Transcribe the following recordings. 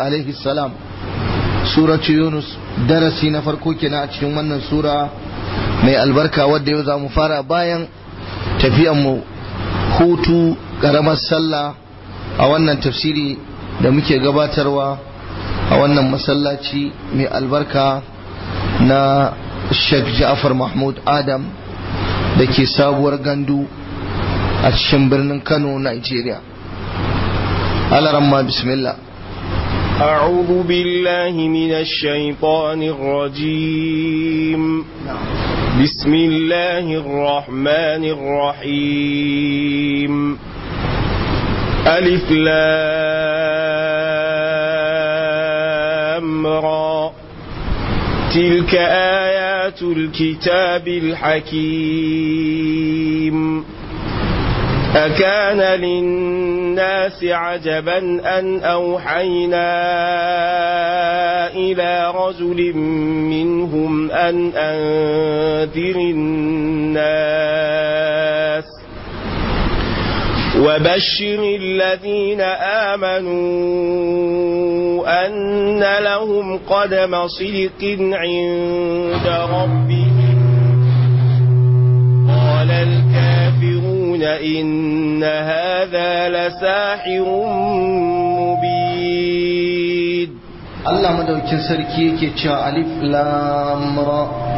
alaihi salam suratu yunus darasi na farko kenan a cikin wannan sura mai albarka wadda yau za mu fara bayan tafiyanmu hutu karamar sallah a wannan tafsiri da muke gabatarwa a wannan masallaci mai albarka na sheikh ja'far mahmud adam da ke sabuwar gandu a cikin birnin kano nigeria alaramma bismillah أعوذ بالله من الشيطان الرجيم بسم الله الرحمن الرحيم ألف لام را تلك آيات الكتاب الحكيم أكان للناس عجبا أن أوحينا إلى رجل منهم أن أنذر الناس وبشر الذين آمنوا أن لهم قدم صدق عند ربهم قال الكافرون إن هذا لساحر مبين Allah madaukin sarki yake cewa alif lam ra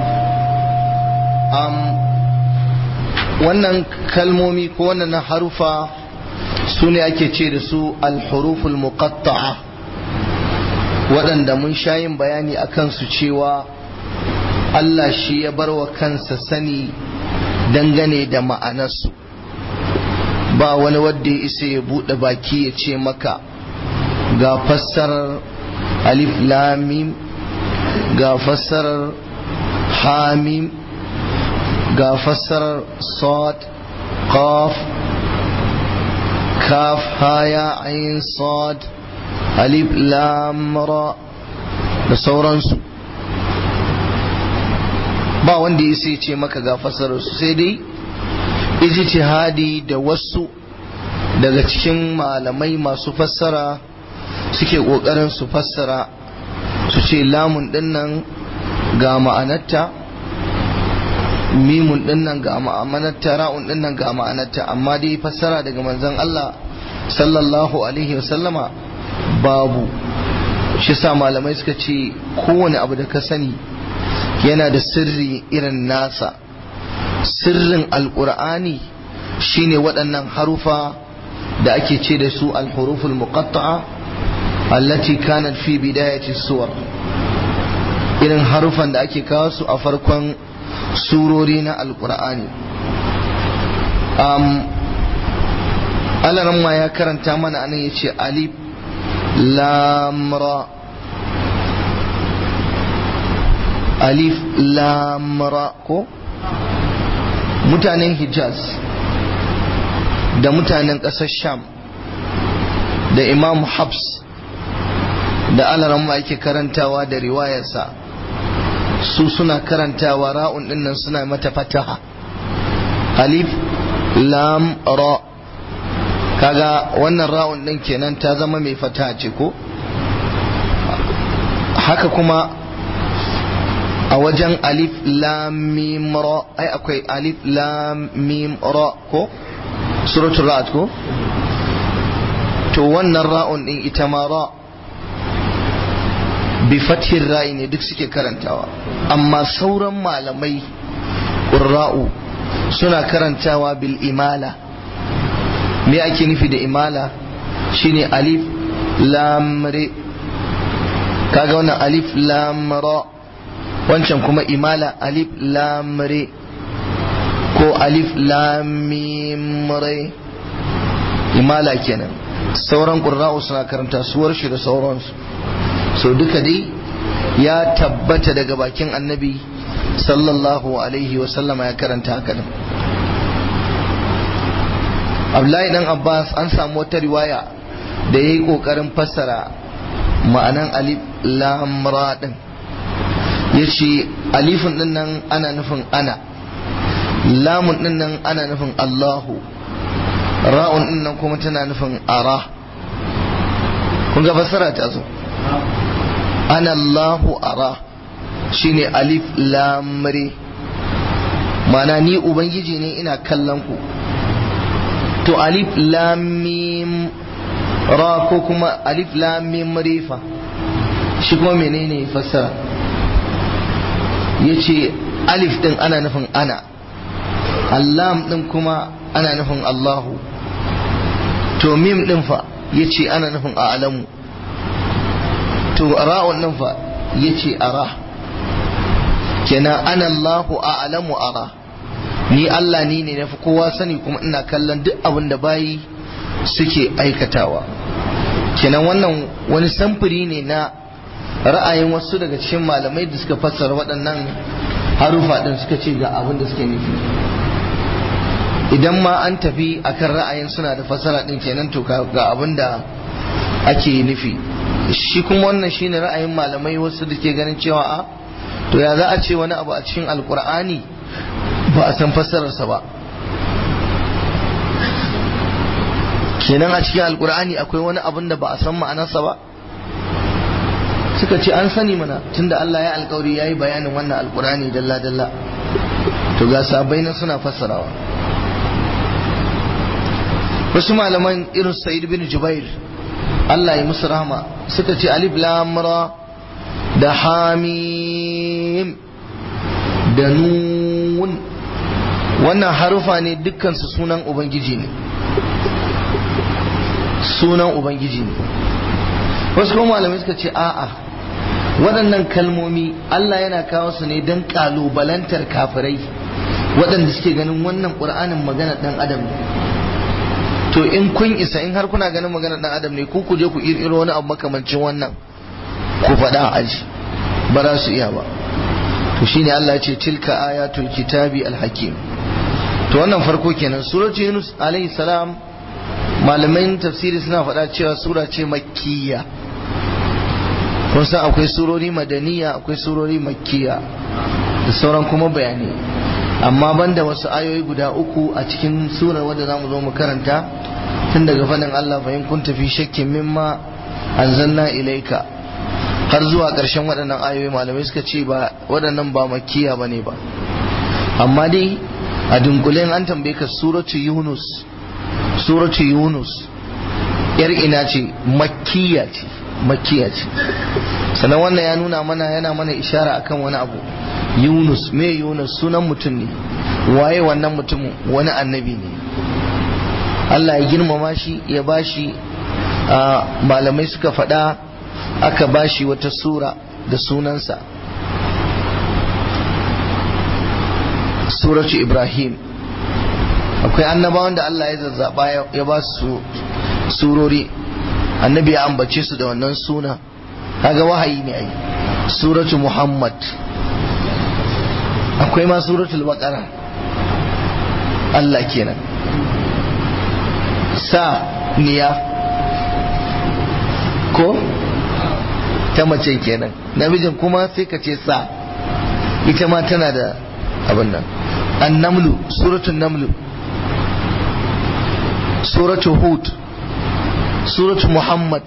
am wannan kalmomi ko wannan harufa su ne ake ce da su alhuruful muqatta'a waɗanda mun sha yin bayani a kansu cewa Allah shi ya bar wa kansa sani dangane da ma'anarsu ba wani wadda ya isa ya buɗe baki ya ce maka ga fassarar alif lamim ga fassarar hamim ga fassarar sad qaf kaf haya ayin sad alif lam ra da sauransu ba wanda ya sai ce maka ga fassararsu sai dai ijtihadi da wasu daga cikin malamai masu fassara suke ƙoƙarin su fassara su ce lamun dinnan ga ma'anarta mimun dinnan ga ma'anarta ra'un dinnan ga ma'anarta amma dai fassara daga manzon Allah sallallahu alaihi wasallama babu shi sa malamai suka ce kowane abu da ka sani yana da sirri irin nasa sirrin alkur'ani shine waɗannan harufa da ake ce da su alhuruful muqatta'a allati kanat fi bidayati suwar irin harufan da ake kawo su a farkon surori na alkur'ani um, alaran ma ya karanta mana anan ya ce alif lamra alif lamra ko mutanen hijaz da mutanen ƙasar sham da imam habs da alaran ma yake karantawa da riwayarsa su suna karantawa ra'un dinnan suna mata fataha alif lam ra kaga wannan ra'un din kenan ta zama mai fataha ce ko haka kuma a wajen alif lam mim ra ai akwai alif lam mim ra ko suratul ra'd ko to wannan ra'un din ita ma ra bi fathin ra'i ne duk suke karantawa amma sauran malamai qurra'u suna karantawa bil imala me ake nufi da imala shine alif lam re kaga wannan alif lam ra wancan kuma imala alif lam re ko alif lam mim re imala kenan sauran qurra'u suna karanta suwar shi da sauransu so duka dai ya tabbata daga bakin annabi sallallahu alaihi wasallama ya karanta haka din Abdullahi dan Abbas an samu wata riwaya da ya yi ƙoƙarin fassara ma'anan alif lam ra din ya ce alifin din nan ana nufin ana lamun din nan ana nufin Allahu ra'un din nan kuma tana nufin ara kun ga fassara ta zo ana Allahu ara shine alif lamri mana ni ubangiji ne ina kallon ku to alif lamim ra ko kuma alif lamim rifa shi kuma menene fassara yace alif din ana nufin ana allam din kuma ana nufin Allahu to mim din fa yace ana nufin a'lamu to ra'un din fa yace ara kenan ana Allahu a'lamu ara ni Allah ni ne nafi kowa sani kuma ina kallon duk abin da bayi suke aikatawa kenan wannan wani samfuri ne na ra'ayin wasu daga cikin malamai da suka fassara waɗannan harufa ɗin suka ce ga abin da suke nufi idan ma an tafi akan ra'ayin suna da fassara ɗin kenan to ga abin da ake nufi shi kuma wannan shine ra'ayin malamai wasu da ke ganin cewa a to ya za a ce wani abu a cikin alkur'ani ba a san fassararsa ba kenan a cikin alkur'ani akwai wani abin da ba a san ma'anarsa ba suka ce an sani mana tunda Allah ya alkawari ya yi bayanin wannan alkur'ani dalla-dalla to ga sabai na suna fassarawa wasu malaman irin sa'id bin jubair Allah ya musu rahama suka ce alif lamra da hamim da nun wannan harufa ne dukkansu sunan ubangiji ne sunan ubangiji ne wasu kuma malamai suka ce a'a waɗannan kalmomi Allah yana kawo su ne don ƙalubalantar kafirai waɗanda suke ganin wannan ƙur'anin magana ɗan adam ne to in kun isa in har kuna ganin magana ɗan adam ne ku ku je ku ƙirƙiro wani abu makamancin wannan ku faɗa aji ba za su iya ba to shine Allah ya ce tilka ayatul kitabi alhakim to wannan farko kenan suratu yunus alayhi salam malaman tafsiri suna faɗa cewa sura ce makkiya kun san akwai surori madaniya akwai surori makkiya da sauran kuma bayani amma banda wasu ayoyi guda uku a cikin surar wadda za mu zo mu karanta tun daga faɗin Allah fa in kun tafi shakkin mimma anzalna ilaika har zuwa ƙarshen waɗannan ayoyi malamai suka ce ba waɗannan ba makkiya ba ne ba amma dai a dunkulen an tambaye ka suratu yunus suratu yunus yar ina ce makkiya ce makkiya ce sannan wannan ya nuna mana yana mana ishara akan wani abu yunus me yunus sunan mutum ne waye wannan mutum wani annabi ne Allah ya girmama shi ya bashi malamai suka faɗa aka bashi wata sura da sunansa suratu ibrahim akwai annabawan da Allah ya zazzaba ya ba su surori annabi ya ambace su da wannan suna kaga wahayi ne ai suratu muhammad akwai ma suratul baqara Allah kenan sa niya ko ta mace kenan namijin kuma sai ka ce sa ita ma tana da abin nan annamlu suratul namlu suratul hud suratul muhammad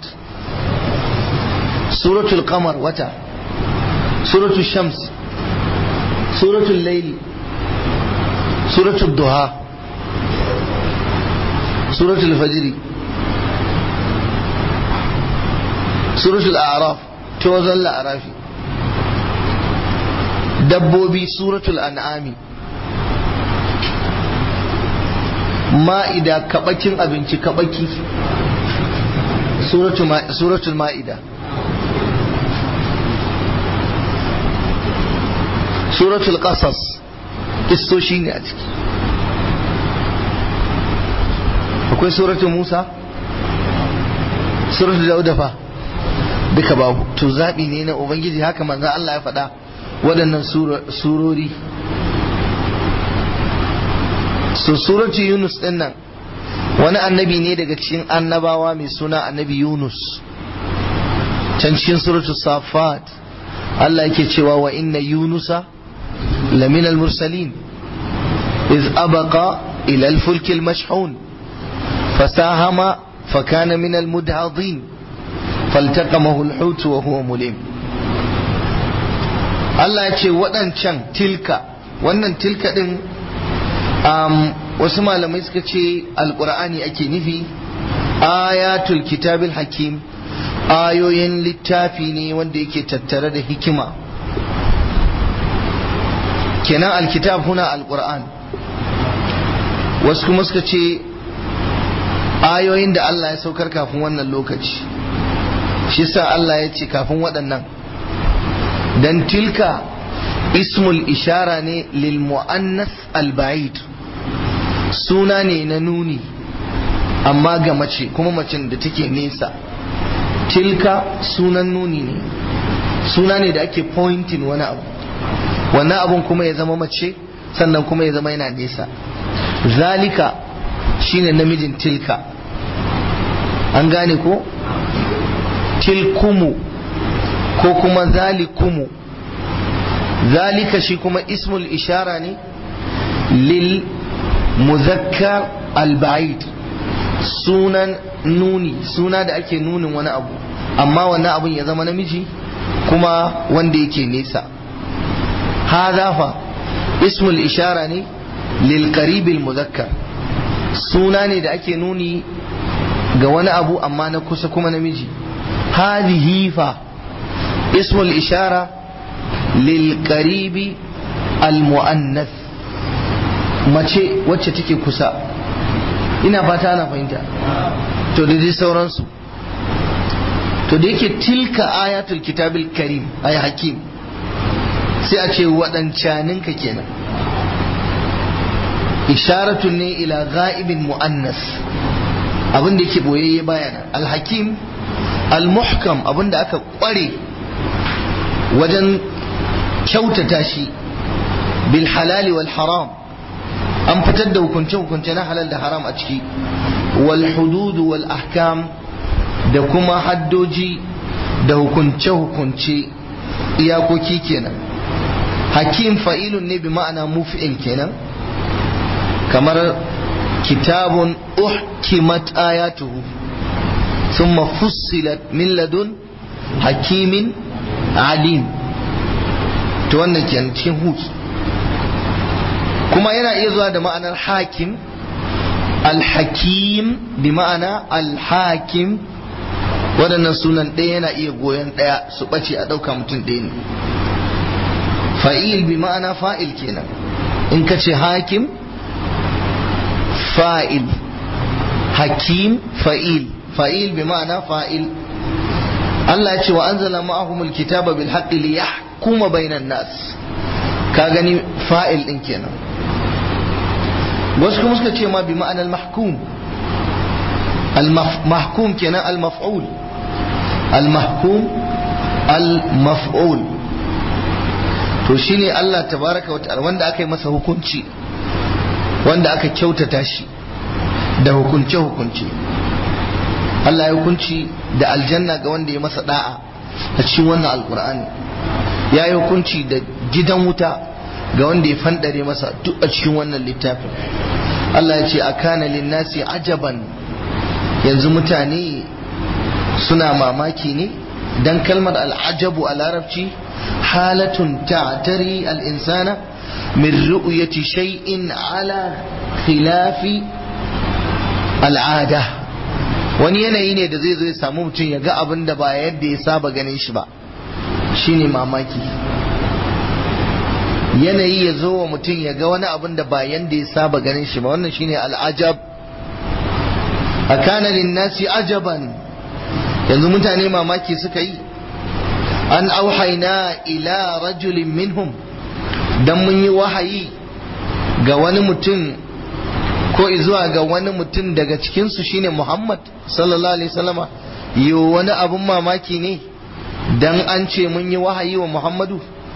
suratul qamar wata suratul shams suratul layli suratul duha suratul fajri suratul a'raf ta wajen la'arafi dabbobi suratul an'ami ma'ida kabakin abinci kabaki suratul ma'ida suratul qasas kistoshi ne a ciki akwai suratul musa suratul dauda fa duka babu to zaɓi ne na ubangiji haka manzo Allah ya faɗa waɗannan surori so suratu yunus ɗin nan wani annabi ne daga cikin annabawa mai suna annabi yunus can cikin suratu safat Allah yake cewa wa inna yunusa lamin al-mursalin iz abaqa ila al-fulk al-mashhun fasahama fakana min al-mudhadin faltaqamahu al-hut wa huwa mulim Allah ya ce waɗancan tilka wannan tilka din um, wasu malamai suka ce alqur'ani ake nufi ayatul kitabil hakim ayoyin littafi ne wanda yake tattare da hikima kenan alkitab huna alquran wasu kuma suka ce ayoyin da Allah ya saukar kafin wannan lokaci shi sa Allah ya ce kafin waɗannan dan tilka ismul ishara ne lil mu'annas al-ba'id suna ne na nuni amma ga mace kuma macen da take nesa tilka sunan nuni ne suna ne da ake pointing wani abu wannan abun kuma ya zama mace sannan kuma ya zama yana nesa zalika shine namijin tilka an gane ko tilkumu ko kuma zalikumu zalika shi kuma ismul ishara ne lil muzakkar al-ba'id sunan nuni suna da ake nunin wani abu amma wannan abun ya zama namiji kuma wanda yake nesa hadha fa ismul ishara ne lil qaribil muzakkar suna ne da ake nuni ga wani abu amma na kusa kuma namiji hadhihi fa ismul ishara lil qaribi al muannath mace wacce take kusa ina fata ana fahimta to da dai sauransu to da yake tilka ayatul kitabil karim ay hakim sai a ce waɗancaninka kenan isharatun ne ila ga'ibin mu'annas abin da yake boyayye bayana alhakim almuhkam abin da aka kware wajen kyautata shi bil halali wal haram an fitar da hukunce-hukunce na halal da haram a ciki wal hududu wal ahkam da kuma haddoji da hukunce-hukunce iyakoki kenan hakim fa'ilun ne bi ma'ana mufi'il kenan kamar kitabun uhkimat ayatuhu thumma fussilat min ladun hakimin alim to wannan kenan cikin hud kuma yana iya zuwa da ma'anar hakim alhakim bi ma'ana alhakim waɗannan sunan ɗaya yana iya goyon ɗaya su ɓace a ɗauka mutum ɗaya ne fa'il bi ma'ana fa'il kenan in ka ce hakim fa'il hakim fa'il fa'il bi ma'ana fa'il Allah ya ce wa anzala ma'ahumul kitaba bil haqqi li yahkuma bainan nas ka gani fa'il din kenan wasu kuma suka ce ma bi ma'anar mahkum al-mahkum kenan al-maf'ul al-mahkum al-maf'ul to shine Allah tabaraka wa ta'ala wanda aka yi masa hukunci wanda aka kyautata shi da hukunce hukunce Allah ya hukunci da aljanna ga wanda ya masa da'a a cikin wannan alkur'ani ya yi hukunci da gidan wuta ga wanda ya fandare masa duk a cikin wannan littafin Allah ya ce a kana linnasi ajaban yanzu mutane suna mamaki ne dan kalmar al'ajabu a larabci halatun ta'tari al'insana min ru'yati shay'in ala khilafi al'ada wani yanayi ne da zai zo ya samu mutum ya ga abin da ba yadda ya saba ganin shi ba shine mamaki yanayi ya zo wa mutum ya ga wani abin da ba yadda ya saba ganin shi ba wannan shine al'ajab a kanarin nasi ajaban yanzu mutane mamaki suka yi an auhaina ila rajulin minhum dan mun yi wahayi ga wani mutum ko zuwa ga wani mutum daga cikinsu shine Muhammad sallallahu alaihi wasallama yi wani abun mamaki ne dan an ce mun yi wahayi wa Muhammadu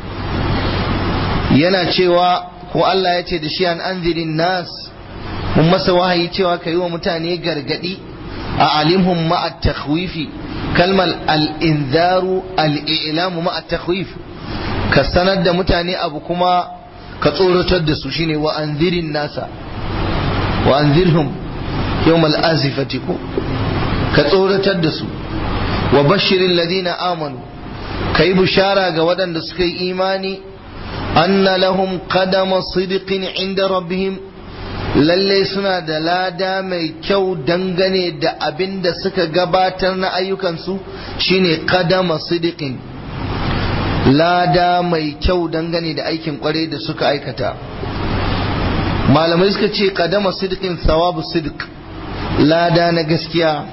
yana cewa ko Allah ya ce da shi an anzirin nas mun masa wahayi cewa ka yi wa mutane gargadi a alimhum ma'a takhwifi kalmar al-inzaru al-i'lamu ma'a takhwif ka sanar da mutane abu kuma ka tsoratar da su shine wa anzirin nasa wa anzirhum yawmal azifati ko ka tsoratar da su wa bashirin ladina amanu kai bishara ga waɗanda suka yi imani anna lahum qadama sidiqin inda rabbihim lalle suna da lada mai kyau dangane da abin da suka gabatar na ayyukansu shine qadama sidiqin lada mai kyau dangane da aikin kware da suka aikata malamai suka ce qadama sidiqin sawabu sidiq lada na gaskiya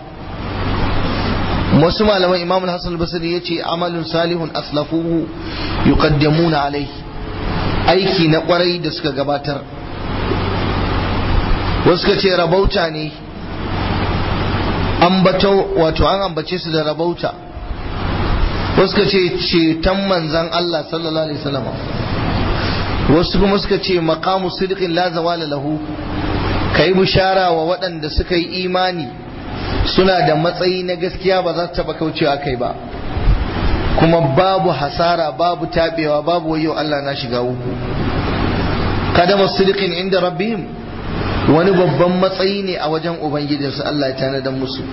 wasu malaman imam hassan basri ya ce amalin salihun aslafuhu yuqaddamuna alai aiki na kwarai da suka gabatar wasu ka ce rabauta ne ambato wato an ambace su da rabauta wasu ka ce ceton manzan Allah sallallahu alaihi wasallam wasu kuma suka ce maqamu sidqin la zawala lahu kai bishara wa waɗanda suka yi imani suna da matsayi na gaskiya ba za su taba kaucewa kai ba kuma babu hasara babu tabewa babu wayo Allah na shiga uku kadama sidqin inda rabbihim wani babban matsayi ne a wajen ubangijinsu Allah ya tanadar musu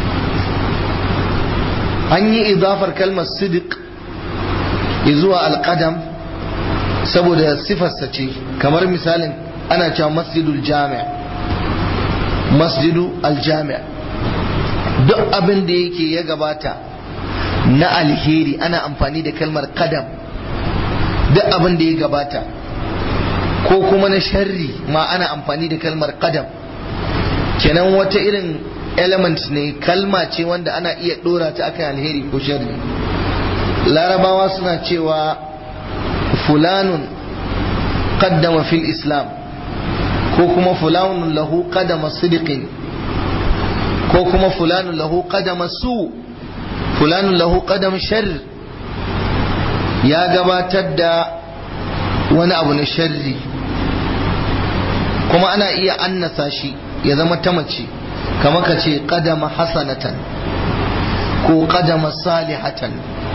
an yi idafar kalmar sidiq zuwa alqadam saboda sifarsa ce kamar misalin ana cewa masjidul jami' masjidu aljami' duk abin da yake ya gabata na alheri ana amfani da kalmar kadam duk abin da ya gabata ko kuma na sharri ma ana amfani da kalmar kadam kenan wata irin element ne kalma ce wanda ana iya dora ta akan alheri ko sharri larabawa suna cewa fulanun qaddama fil islam ko kuma fulanun lahu qadama sidiqin ko kuma fulanun lahu qadama su fulanun lahu qadama shar ya gabatar da wani abu na sharri kuma ana iya annasa shi ya zama ta mace kama ka ce qadama hasanatan ko qadama salihatan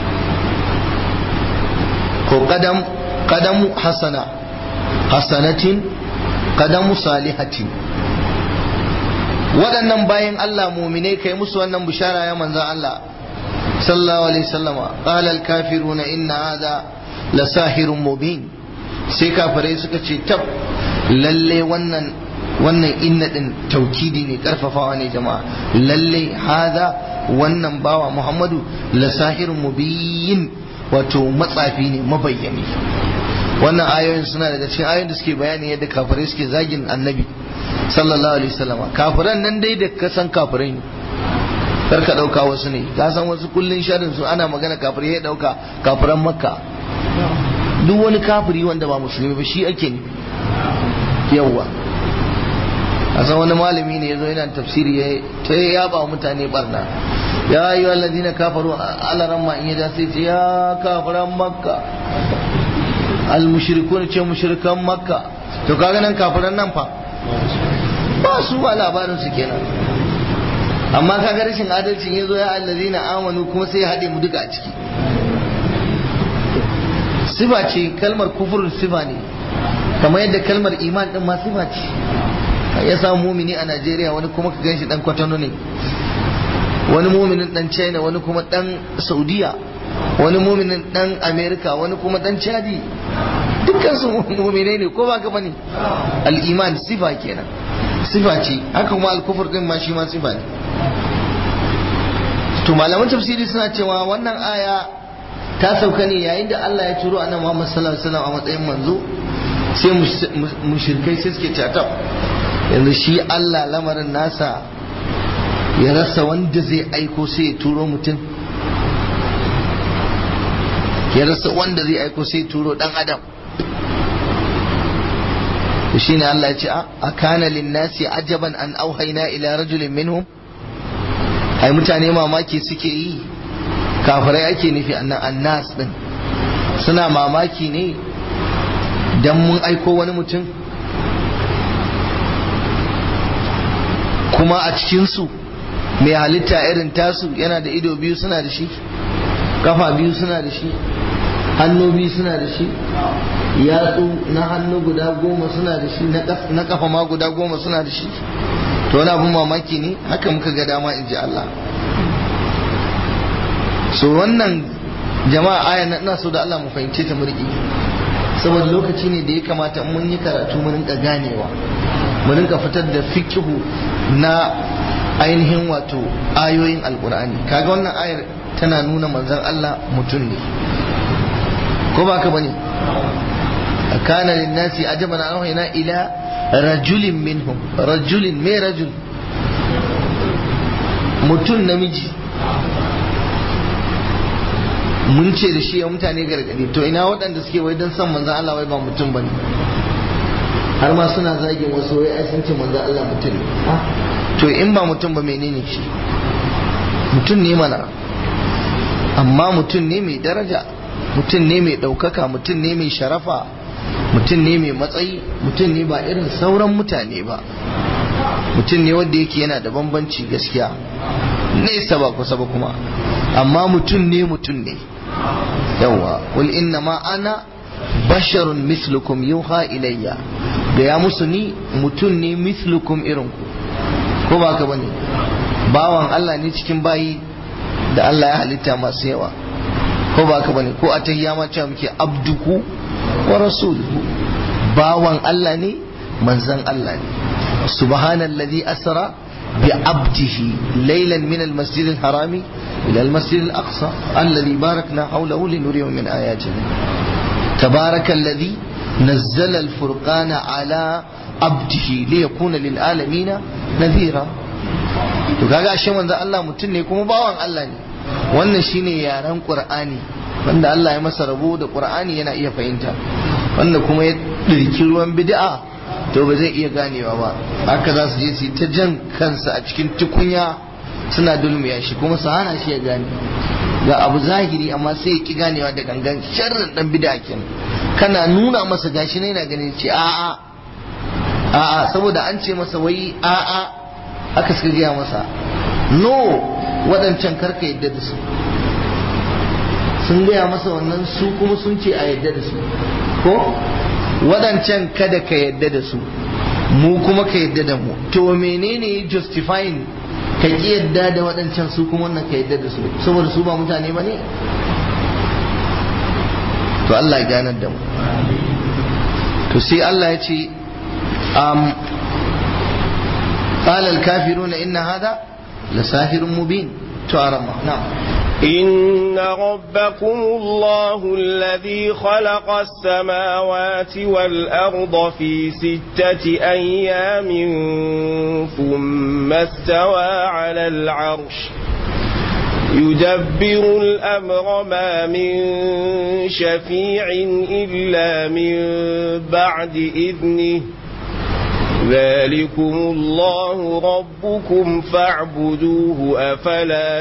ko qadam qadamu hasana hasanatin qadamu salihatin waɗannan bayan Allah muminai kai musu wannan bishara ya manzan Allah sallallahu alaihi wasallama qala al kafiruna inna hadha la sahirun mubin sai kafirai suka ce tab lalle wannan wannan inna din taukidi ne karfafawa ne jama'a lalle hadha wannan bawa Muhammadu la sahirun mubin wato matsafi ne mabayyani wannan ayoyin suna daga cikin ayoyin da suke bayani yadda kafirai suke zagin annabi sallallahu alaihi wasallam kafiran nan dai da ka san kafirai ne kar ka dauka wasu ne ka san wasu kullun sharrin su ana magana kafirai ya dauka kafiran makka duk wani kafiri wanda ba musulmi ba shi ake ne yawa a san wani malami ne yazo yana tafsiri ya ta ya ba mutane barna ya ayu alladhina kafaru ala ramma in yaja sai ce ya kafiran makka al mushrikun ce mushrikan makka to kaga nan kafiran nan fa ba su ba labarin su kenan amma kaga rashin adalcin ya zo ya allazina amanu kuma sai ya haɗe mu duka a ciki sifa ce kalmar kufurin sifa ne kamar yadda kalmar iman din ma sifa ce ya samu mumini a Najeriya wani kuma ka ganshi dan kwatano ne wani muminin dan China wani kuma dan Saudiya wani muminin dan America wani kuma dan Chadi dukkan su muminai ne ko ba ka bane al-iman sifa kenan sifa ce haka kuma al-kufur din ma shi ma sifa ne to malaman tafsiri suna cewa wannan aya ta sauka ne yayin da Allah ya turo annabi Muhammad sallallahu alaihi wasallam a matsayin manzo sai mushrikai sai suke cata yanzu shi Allah lamarin nasa ya rasa wanda zai aiko sai ya turo mutum ya rasa wanda zai aiko sai ya turo dan adam shi ne Allah ya ce a kana linnasi ajaban an auhaina ila rajulin minhum ai mutane mamaki suke yi kafirai ake nufi annan annas din suna mamaki ne dan mun aiko wani mutum kuma a cikinsu mai halitta irin tasu yana da ido biyu suna da shi kafa biyu suna da shi hannu biyu suna da shi yatsu na hannu guda goma suna da shi na kafa ma guda goma suna da shi to wani abin mamaki ne haka muka ga dama in ji Allah so wannan jama'a aya na ina so da Allah mu fahimce ta murki saboda lokaci ne da ya kamata mun yi karatu mu rinka ganewa mu rinka fitar da fikihu na ainihin wato ayoyin alkur'ani kaga wannan ayar tana nuna manzon Allah mutum ne ko ba ka bane kana linnasi ajaban an wahina ila rajulin minhum rajulin me rajul mutum namiji mun ce da shi ya mutane gargadi to ina waɗanda suke wai don san manzan Allah wai ba mutum bane har ma suna zagin wasu wai ai sun ce manzan Allah mutum ne to in ba mutum ba menene shi mutum ne mana amma mutum ne mai daraja mutum ne mai ɗaukaka mutum ne mai sharafa mutum ne mai matsayi mutum ne ba irin sauran mutane ba mutum ne wanda yake yana da bambanci gaskiya nesa ba kusa ba kuma amma mutum ne mutum ne yawa wal inna ma ana basharun mislukum yuha ilayya da ya musu ni mutum ne mislukum irinku ko ba ka bane bawan Allah ne cikin bayi da Allah ya halitta masu yawa ko ba ka bane ko a tahiyya ma cewa muke abduhu wa rasuluhu bawan Allah ne manzan Allah ne subhanallazi asra bi abdihi laylan min almasjid alharami ila almasjid alaqsa alladhi barakna hawlahu linuriyahu min ayatina تبارك الذي نزل الفرقان على عبده ليكون للعالمين نذيرا to kaga ashe manzo Allah mutum ne kuma bawan Allah ne wannan shine yaren Qur'ani wanda Allah ya masa rabo da Qur'ani yana iya fahimta wanda kuma ya dirki ruwan bid'a to ba zai iya ganewa ba haka za su je su ta jan kansa a cikin tukunya suna dulmiya shi kuma su hana shi ya gane ga abu zahiri amma sai ya ki ganewa da gangan sharrin dan bid'a kenan kana nuna masa gashi ne yana ganin ce a'a a'a saboda an ce masa wai a'a aka suka gaya masa no waɗancan karka yadda da su sun gaya masa wannan su kuma sun ce a yadda da su ko waɗancan kada ka yadda da su mu kuma ka yadda da mu to menene justifying ka ƙi yadda da waɗancan su kuma wannan ka yadda da su saboda su ba mutane ba ne to Allah ya ganar da mu to sai Allah ya ce قال الكافرون إن هذا لساحر مبين تعرم نعم إن ربكم الله الذي خلق السماوات والأرض في ستة أيام ثم استوى على العرش يدبر الأمر ما من شفيع إلا من بعد إذنه ذلكم الله ربكم فاعبدوه أفلا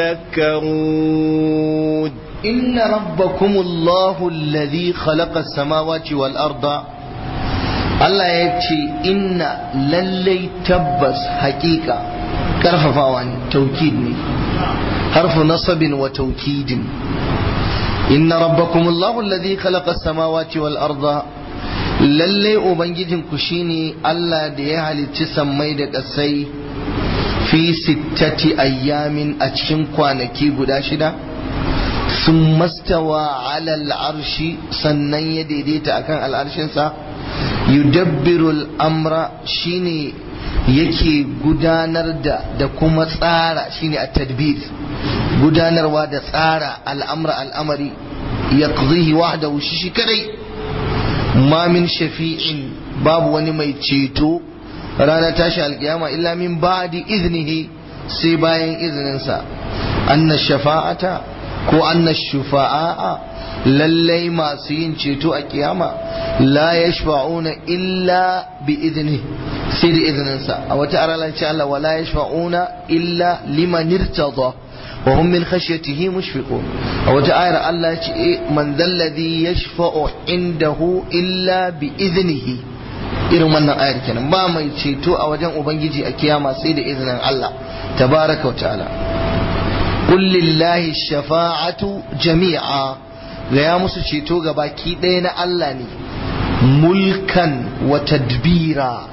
تذكرون إن ربكم الله الذي خلق السماوات والأرض Allah ya ce inna lallai tabbas hakika karfafawa ne taukid ne harfu nasabin wa taukidin inna rabbakum Allahu alladhi khalaqa as-samawati wal arda lalle ubangijinku shine Allah da ya halicci sammai da ƙasai fi sittati ayyamin a cikin kwanaki guda shida sun mastawa alal arshi sannan ya daidaita akan al'arshinsa yudabbiru al'amra shine yake gudanar da da kuma tsara shine a tadbir gudanarwa da tsara al'amra al'amari ya wahdahu shi shi kadai ma min shafi'in babu wani mai ceto ranar tashi alkiyama illa min ba'di iznihi sai bayan izininsa anna shafa'ata ko anna shufa'a lallai masu yin ceto a kiyama la yashfa'una illa bi iznihi sai da izininsa a wata aralanci Allah wa la yashfa'una illa liman irtada وهم من خشيته مشفقون أو آية الله من ذا الذي يشفع عنده إلا بإذنه irin wannan ayar kenan ba mai ceto a wajen ubangiji a kiyama sai da izinin Allah tabaraka wa ta'ala qul lillahi shafa'atu jami'a ga ya musu ceto ga baki ɗaya na Allah ne mulkan wa tadbira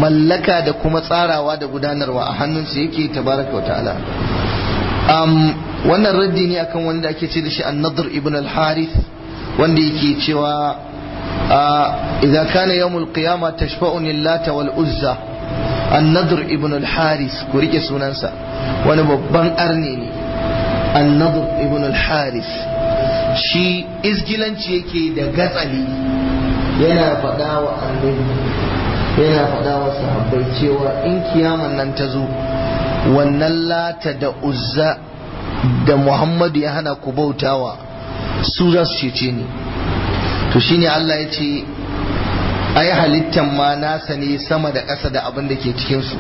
mallaka da kuma tsarawa da gudanarwa a hannunsa yake tabaraka wa ta'ala um, wannan raddi ne akan wanda ake ce da shi an-nadr ibn al-harith wanda yake cewa idza kana yawmul qiyama tashfa'uni lata wal uzza an-nadr ibn al-harith ku rike sunansa wani babban arne ne an-nadr ibn al-harith shi izgilanci yake da gatsali yana faɗa wa annabi yana faɗa wa sahabbai cewa in kiyaman nan ta zo wannan lata da uzza da muhammadu ya hana ku bautawa su za su cece ni to shine Allah ya ce ai halittan ma nasa ne sama da ƙasa da abin da ke cikinsu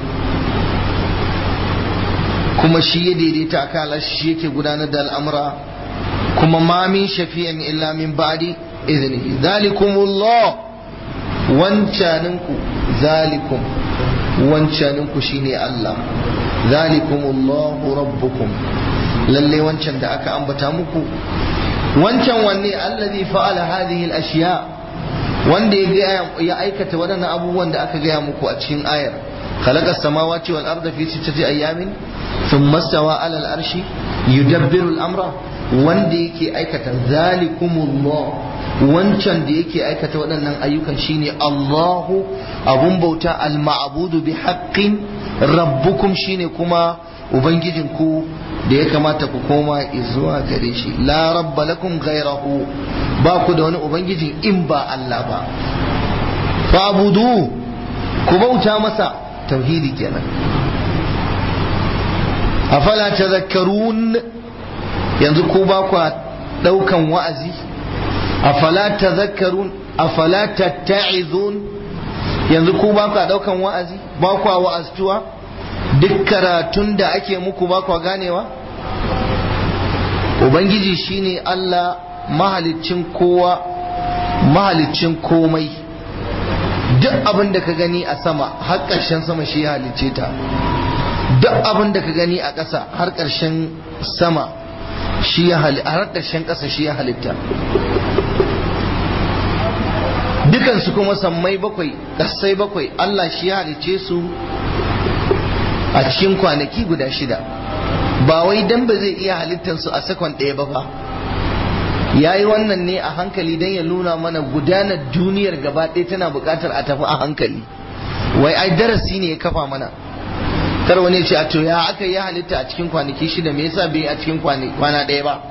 kuma shi ya daidaita a kan shi yake gudanar da al'amura kuma ma min shafi'in illa min ba'di iznihi zalikumullah wancaninku zalikum wancaninku shine Allah zalikumullahu rabbukum lalle wancan da aka ambata muku wancan wanne allazi fa'ala hadhihi al-ashya wanda ya aikata waɗannan abubuwan da aka gaya muku a cikin ayar khalaqa samawati wal arda fi sittati ayamin thumma stawa 'ala al-arshi yudabbiru al-amra wanda yake aikata zalikumullah wancan da yake aikata waɗannan ayyukan shine Allahu abun bauta al-ma'budu bi haqqin rabbukum shine kuma ubangijinku da ya kamata ku koma zuwa gare shi la rabba lakum ghayrahu ba ku da wani ubangijin in ba Allah ba fa'budu ku bauta masa tauhidi kenan afala tadhakkarun yanzu ku ba ku daukan wa'azi afala tadhakkarun afala tatta'izun yanzu ku ba ku daukan wa'azi ba ku wa'aztuwa duk karatun da ake muku ba kwa ganewa ubangiji shine Allah mahaliccin kowa mahaliccin komai duk abin da ka gani a sama har ƙarshen sama shi ya halicce ta duk abin da ka gani a ƙasa har ƙarshen sama shi ya har ƙarshen ƙasa shi ya halitta dukansu kuma sammai bakwai ƙasai bakwai Allah shi ya halicce su a cikin kwanaki guda shida ba wai dan ba zai iya halittansu a sakon ɗaya ba fa ya yi wannan ne a hankali don ya nuna mana gudanar duniyar gaba ɗaya tana buƙatar a tafi a hankali wai ai darasi ne ya kafa mana kar wani ce a to ya aka yi halitta a cikin kwanaki shida me yasa bai a cikin kwana ɗaya ba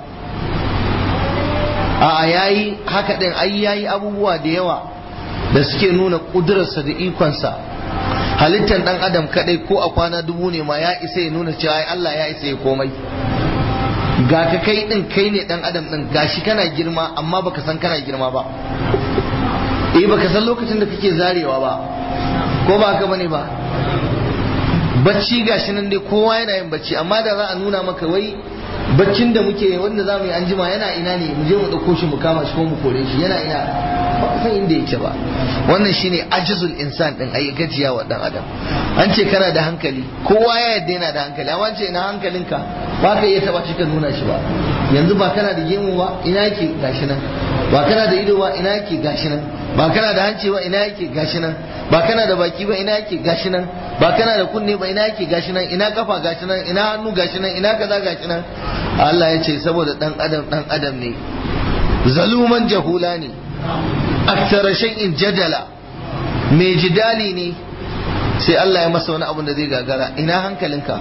a yayi haka ɗin ai yayi abubuwa da yawa da suke nuna ƙudurarsa da ikonsa halittar dan adam kadai ko a kwana dubu ne ma ya isa ya nuna cewa Allah ya isa ya komai ga ka kai din kai ne dan adam din gashi kana girma amma baka san kana girma ba eh baka san lokacin da kake zarewa ba ko ba haka bane ba bacci gashi nan dai kowa yana yin bacci amma da za a nuna maka wai baccin da muke wanda za mu yi anjima yana ina ne mu je mu ɗauko shi mu kama shi ko mu kore shi yana ina ba san inda yake ba wannan shine ajizul insan din ayi gajiya wa dan adam an ce kana da hankali kowa ya yadda yana da hankali amma ce ina hankalinka ba ka iya taba shi ka nuna shi ba yanzu ba kana da gemu ba ina yake gashi nan ba kana da ido ba ina yake gashi nan ba kana da hanci ba ina yake gashi nan ba kana da baki ba ina yake gashi nan ba kana da kunne ba ina yake gashi nan ina kafa gashi nan ina hannu gashi nan ina kaza gashi nan Allah ya ce saboda dan adam dan adam ne zaluman jahula ne aktara shay'in jadala mai jidali ne sai Allah ya masa wani abu da zai gagara ina hankalinka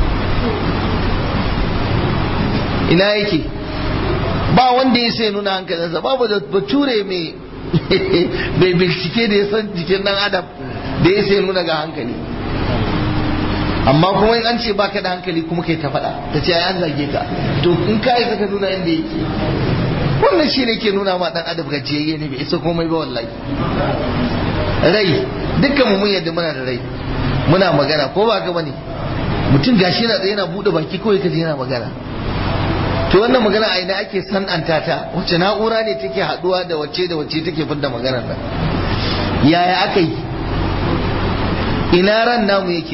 ina yake ba wanda ya sai nuna hankalinsa babu da bature mai mai bincike da ya san jikin dan adam da ya sai nuna ga hankali amma kuma in an ce baka da hankali kuma kai ta faɗa ta ce ai an zage ka to in ka yi ka nuna inda yake wannan shi ne ke nuna ma dan adam gajiyayye ne bai isa komai ba wallahi rai dukkan mu mun yadda muna da rai muna magana ko ba ka bane mutum gashi na tsaye yana bude baki kawai kaje yana magana to wannan magana a ina ake san'anta ta wacce na'ura ne take haduwa da wacce da wacce take fidda maganar nan yaya aka yi ina ran namu yake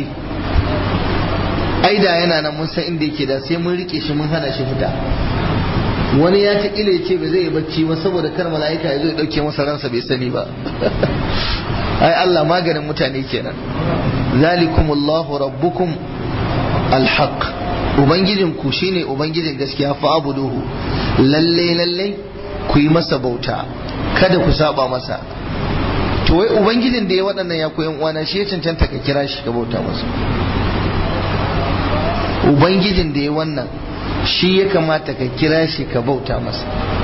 aida yana nan mun san inda yake da sai mun rike shi mun hana shi fita wani ya ta ya ce ba zai yi bacci ba saboda kar mala'ika ya zo ya dauke masa ransa bai sani ba ai Allah maganin mutane kenan zalikumullahu rabbukum alhaq ubangijin ku shine ubangijin gaskiya fa abuduhu lalle lalle ku yi masa bauta kada ku saba masa to wai ubangijin da ya waɗannan ya koyan uwana shi ya cancanta ka kira shi ka bauta masa ubangijin da ya wannan shi ya kamata ka kira shi ka bauta masa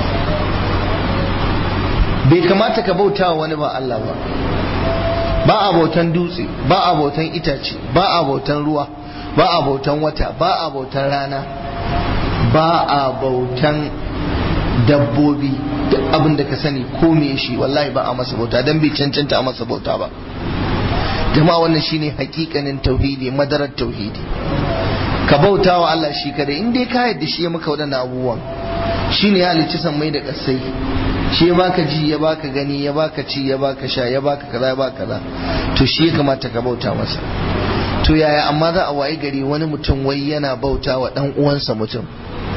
bai kamata ka bauta wa wani ba Allah ba ba a bautan dutse ba a bautan itace ba a bautan ruwa ba a bautan wata ba a bautan rana ba a bautan dabbobi duk abin da ka sani ko me shi wallahi ba a masa bauta dan bai cancanta a masa bauta ba jama'a wannan shine hakikanin tauhidi madarar tauhidi ka bauta wa Allah shi kadai in dai ka yadda shi ya maka waɗannan abubuwan shine ya halicci sammai da ƙasai shi ya baka ji ya baka gani ya baka ci ya baka sha ya baka kaza ya baka kaza to shi ya kamata ka bauta masa to yaya amma za a wayi gari wani mutum wai yana bauta wa dan uwansa mutum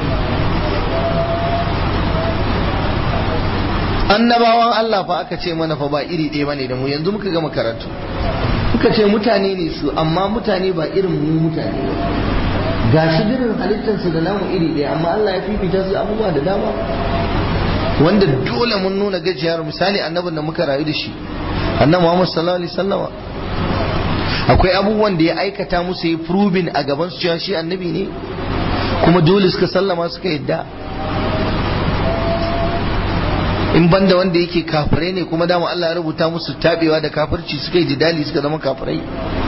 annabawan Allah fa aka ce mana fa ba iri ɗaya bane da mu yanzu muka gama karatu muka ce mutane ne su amma mutane ba irin mu mutane ba ga shi dirin halittarsu da namu iri ɗaya amma Allah ya fifita su abubuwa da dama wanda dole mun nuna gajiyar misali annabin da muka rayu da shi annabi Muhammad sallallahu alaihi wasallama akwai abubuwan da ya aikata musu yi proving a gaban su cewa shi annabi ne kuma dole suka sallama suka yadda in banda wanda yake kafirai ne kuma dama Allah ya rubuta musu tabewa da kafirci suka yi jidali suka zama kafirai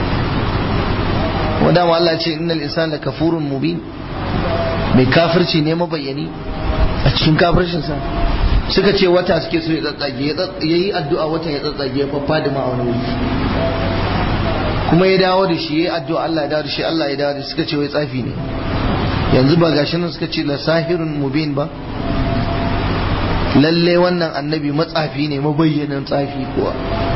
kuma dama Allah ce innal insana kafurun mubin mai kafirci ne mabayyani a cikin kafircinsa suka ce wata suke so ya tsatsage ya yi addu'a watan ya tsatsage ya faffa ma a wani wuri kuma ya dawo da shi ya yi addu'a Allah ya dawo da shi Allah ya dawo da shi suka ce wai tsafi ne yanzu ba gashi nan suka ce la sahirun mubin ba lalle wannan annabi matsafi ne mabayyanin tsafi kuwa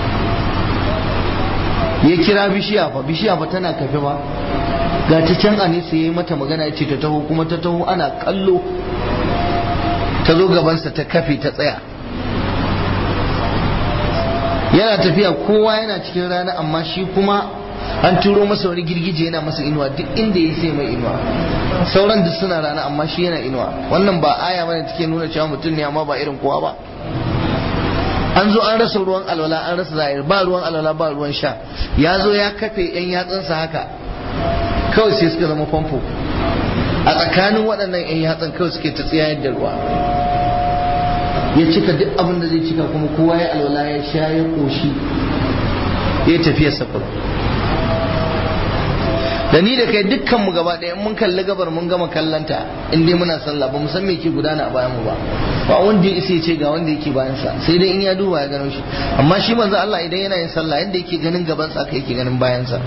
ya kira bishiya fa bishiya fa tana kafe ba ga ta can a nesa ya yi mata magana ce ta taho kuma ta taho ana kallo ta zo gabansa ta kafe ta tsaya yana tafiya kowa yana cikin rana amma shi kuma an turo masa wani girgije yana masa inuwa duk inda ya sai mai inuwa sauran duk suna rana amma shi yana inuwa wannan ba aya bane take nuna cewa mutum ne amma ba irin kowa ba an zo an rasa ruwan alwala an rasa zahir ba ruwan alwala ba ruwan sha ya zo ya kafe yan yatsansa haka kawai sai suka zama famfo a tsakanin waɗannan yan yatsan kawai suke ta tsayayar da ruwa ya cika duk abin da zai cika kuma kowa ya alwala ya sha ya koshi ya tafiya safar da ni da kai dukkan mu gaba ɗaya mun kalli gabar mun gama kallanta in dai muna sallah ba mu san me ke gudana a bayan mu ba ba wanda ya isa ce ga wanda yake bayan sa sai dai in ya duba ya gano shi amma shi manzo Allah idan yana yin sallah yanda yake ganin gaban sa kai yake ganin bayan sa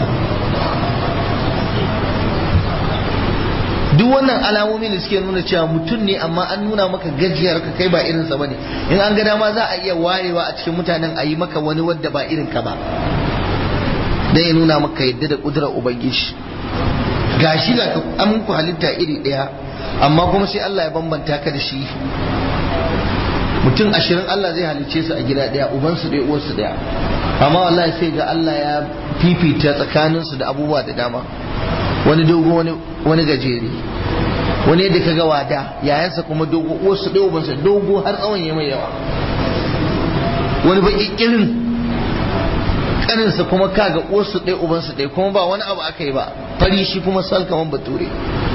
duk wannan alamomi da suke nuna cewa mutum ne amma an nuna maka gajiyar ka kai ba irin sa bane in an ga dama za a iya warewa a cikin mutanen a yi maka wani wadda ba irin ka ba dan ya nuna maka yadda da kudurar ubangiji gashi ga an ku halitta iri daya amma kuma sai Allah ya bambanta ka da shi mutum ashirin Allah zai halicce su a gida daya uban su daya uwarsu daya amma wallahi sai ga Allah ya fifita tsakanin su da abubuwa da dama wani dogo wani wani gajere wani yadda kaga wada yayansa kuma dogo uwarsu daya ubansa dogo har tsawon ya mai yawa wani baki kirin kaninsa kuma kaga uwarsu ɗaya ubansu ɗaya kuma ba wani abu aka yi ba fari shi kuma sal kaman bature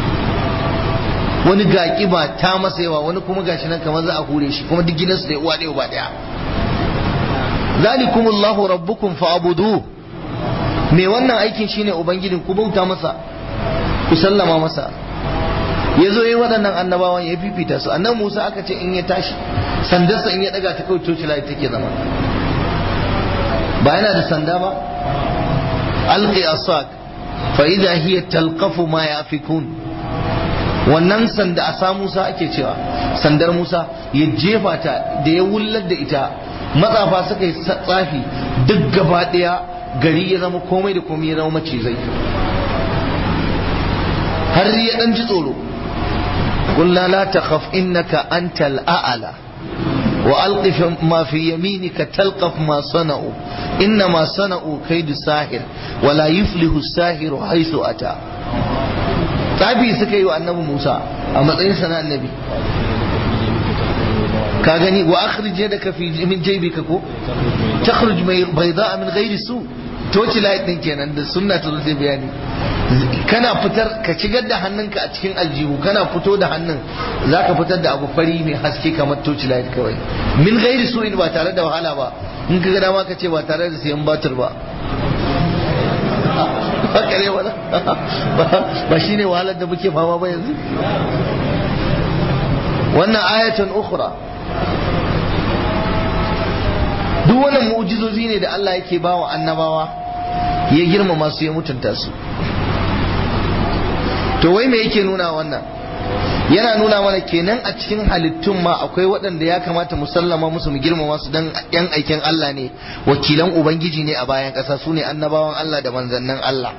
wani ga kiba ta masa yawa wani kuma gashi nan kamar za a hure shi kuma duk gidansu ɗaya uwa ɗaya ba ɗaya zalikumullahu rabbukum fa'budu me wannan aikin shine ubangijin ku bauta masa ku sallama masa ya zo yi waɗannan annabawan ya fifita su annan musa aka ce in ya tashi sandarsa in ya ɗaga ta kawai coci take zama ba yana da sanda ba alqi asak fa idha hiya talqafu ma yafikun wannan sanda a sa Musa ake cewa sandar Musa ya jefa ta da ya wullar da ita matsafa suka yi tsafi duk gaba daya gari ya zama komai da komai ya zama macizai har ya dan ji tsoro قلنا لا تخف إنك أنت الأعلى وألق ما في يمينك تلقف ما صنعوا إنما صنعوا كيد ساحر ولا يفلح الساحر حيث أتى tsafi suka yi wa annabi Musa a matsayin sana annabi ka gani wa akhrij yadaka fi min jaybika ko takhruj bayda min ghairi su toci light din kenan da sunna ta zo sai bayani kana fitar ka shigar da hannunka a cikin aljihu kana fito da hannun zaka fitar da abu fari mai haske kamar toci light kawai min ghairi su in ba tare da wahala ba in ka ga dama ka ce ba tare da sayan batir ba haka ne wala ba shine wahalar da muke fama ba yanzu wannan ayatun ukhra duk wannan mu'jizozi ne da Allah yake bawa annabawa ya girmama su ya mutunta su to wai me yake nuna wannan yana nuna mana kenan a cikin halittun ma akwai waɗanda ya kamata mu sallama musu mu girmama su dan yan aikin Allah ne wakilan ubangiji ne a bayan ƙasa su ne annabawan Allah da manzannin Allah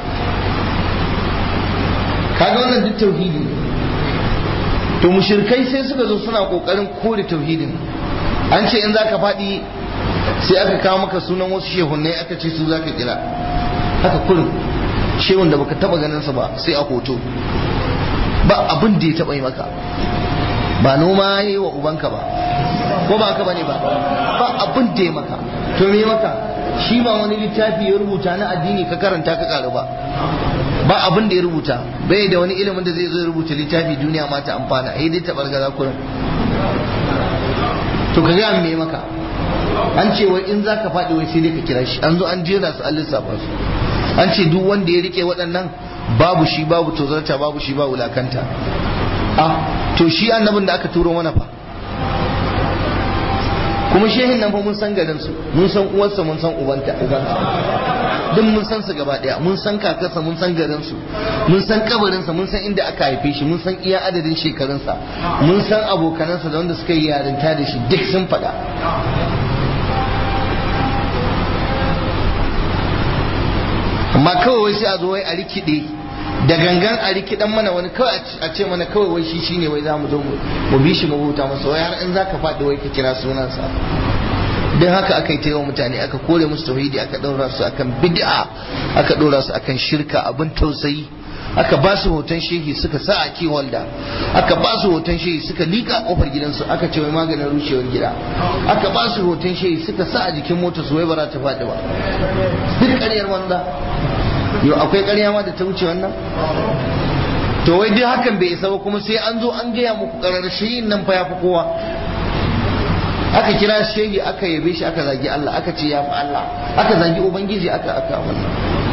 kaga wannan duk tauhidi ne to mushrikai sai suka zo suna kokarin kore tauhidin an ce in zaka faɗi sai aka kawo maka sunan wasu shehunnai aka ce su zaka kira haka kurin shehun da baka taba ganin sa ba sai a hoto ba abin da ya taba yi maka ba noma yi wa ubanka ba ko ba haka bane ba ba abin da ya maka to me maka shi ba wani littafi ya rubuta na addini ka karanta ka karu ba ba abin da ya rubuta bai da wani ilimin da zai zo ya rubuta littafi duniya ma ta amfana ai dai tabar gaza kurin to ka ga me maka an ce wai in zaka faɗi wai sai dai ka kira shi an zo an jera su an lissafa su an ce duk wanda ya rike waɗannan babu shi babu tozarta babu shi babu lakanta ah to shi annabin da aka turo mana fa kuma shehin nan fa mun san garin su mun san uwarsa mun san ubanta ubansa duk mun san su gaba daya mun san kakarsa mun san garin su mun san kabarinsa mun san inda aka haife shi mun san iya adadin shekarunsa mun san abokanansa da wanda suka yi yarinta da shi duk sun faɗa amma kawai wai sai a zo wai a rikide da gangan a rikidan mana wani kawai a ce mana kawai wai shi shine wai za mu zo mu bi shi mu huta masa wai har in zaka faɗi wai ka kira sunansa don haka aka yi taiwa mutane aka kore musu tauhidi aka ɗaura su akan bid'a aka ɗora su akan shirka abin tausayi aka ba su hoton shehi suka sa a kiwalda aka ba su hoton shehi suka liƙa a ƙofar gidansu aka ce wai maganin rushewar gida aka ba su hoton shehi suka sa a jikin mota su wai ba za ta faɗi ba duk ƙaryar wanda yau akwai ƙarya ma da ta wuce wannan to wai duk hakan bai isa ba kuma sai an zo an gaya muku ƙarar shehin nan fa ya fi kowa aka kira shehi aka yabe shi aka zagi Allah aka ce ya fi Allah aka zagi ubangiji aka aka wannan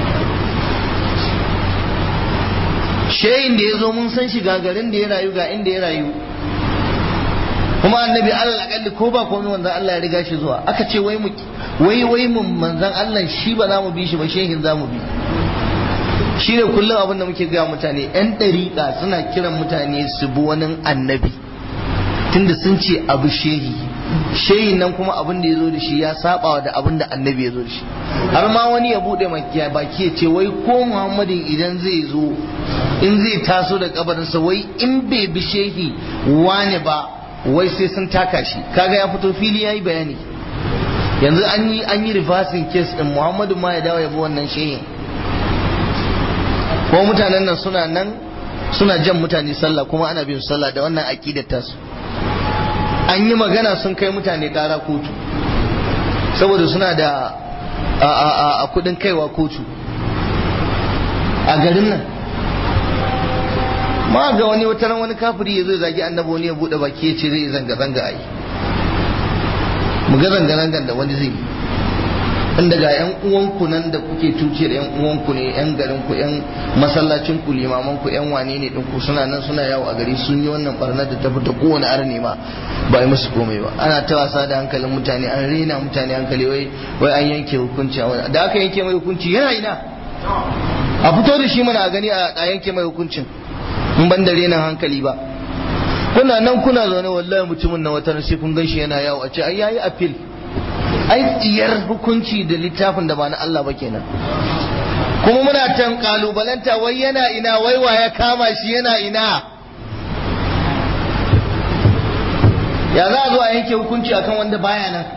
shehin da ya zo mun san shi garin da ya rayu ga inda ya rayu kuma annabi Allah akalli ko ba komai manzon Allah ya riga shi zuwa aka ce wai mu wai wai mun manzon Allah shi ba za mu bi shi ba shehin za mu bi shi ne kullum abin da muke gaya mutane yan ɗariƙa suna kiran mutane su bi wani annabi tunda sun ce abu shehi shehin nan kuma abin da ya zo da shi ya saba da abin da annabi ya zo da shi har ma wani ya bude makiya baki ya ce wai ko muhammadin idan zai zo in zai taso da kabarinsa wai in bai bi shehi wane ba wai sai sun taka shi kaga ya fito fili ya yi bayani yanzu an yi an yi reversing case din muhammadu ma ya dawo ya bi wannan shehin ko mutanen nan suna nan suna jan mutane sallah kuma ana bin sallah da wannan aqidar tasu an yi magana sun kai mutane kara kotu saboda suna da a kudin kaiwa kotu a garin nan ma ga wani wata wani kafiri ya zai zagi annabi wani ya bude baki ya ce zai zanga zanga ai mu ga zanga zangan da wani zai inda ga yan uwanku nan da kuke tuciyar yan uwanku ne yan garin ku yan masallacin ku limaman ku yan wane ne ku suna nan suna yawo a gari sun yi wannan barnar da ta fita kowane arni ma ba yi musu komai ba ana ta wasa da hankalin mutane an rena mutane hankali wai wai an yanke hukunci a da aka yanke mai hukunci yana ina a fito da shi mana a gani a yanke mai hukuncin in ban da renan hankali ba kuna nan kuna zaune wallahi mutumin na wata sai kun gan shi yana yawo a ce ai yayi appeal ai tsiyar hukunci da littafin da ba na Allah ba kenan kuma muna tan kalubalanta wai yana ina wai wa ya kama shi yana ina ya za a zo a yanke hukunci akan wanda baya nan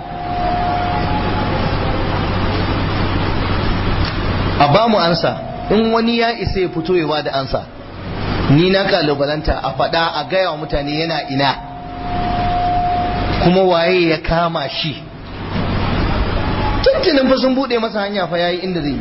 a ba mu ansa in wani ya isa ya fito ya ba da ansa ni na kalubalanta a faɗa a gaya wa mutane yana ina kuma waye ya kama shi tuntunin fa sun buɗe masa hanya fa yayi inda zai yi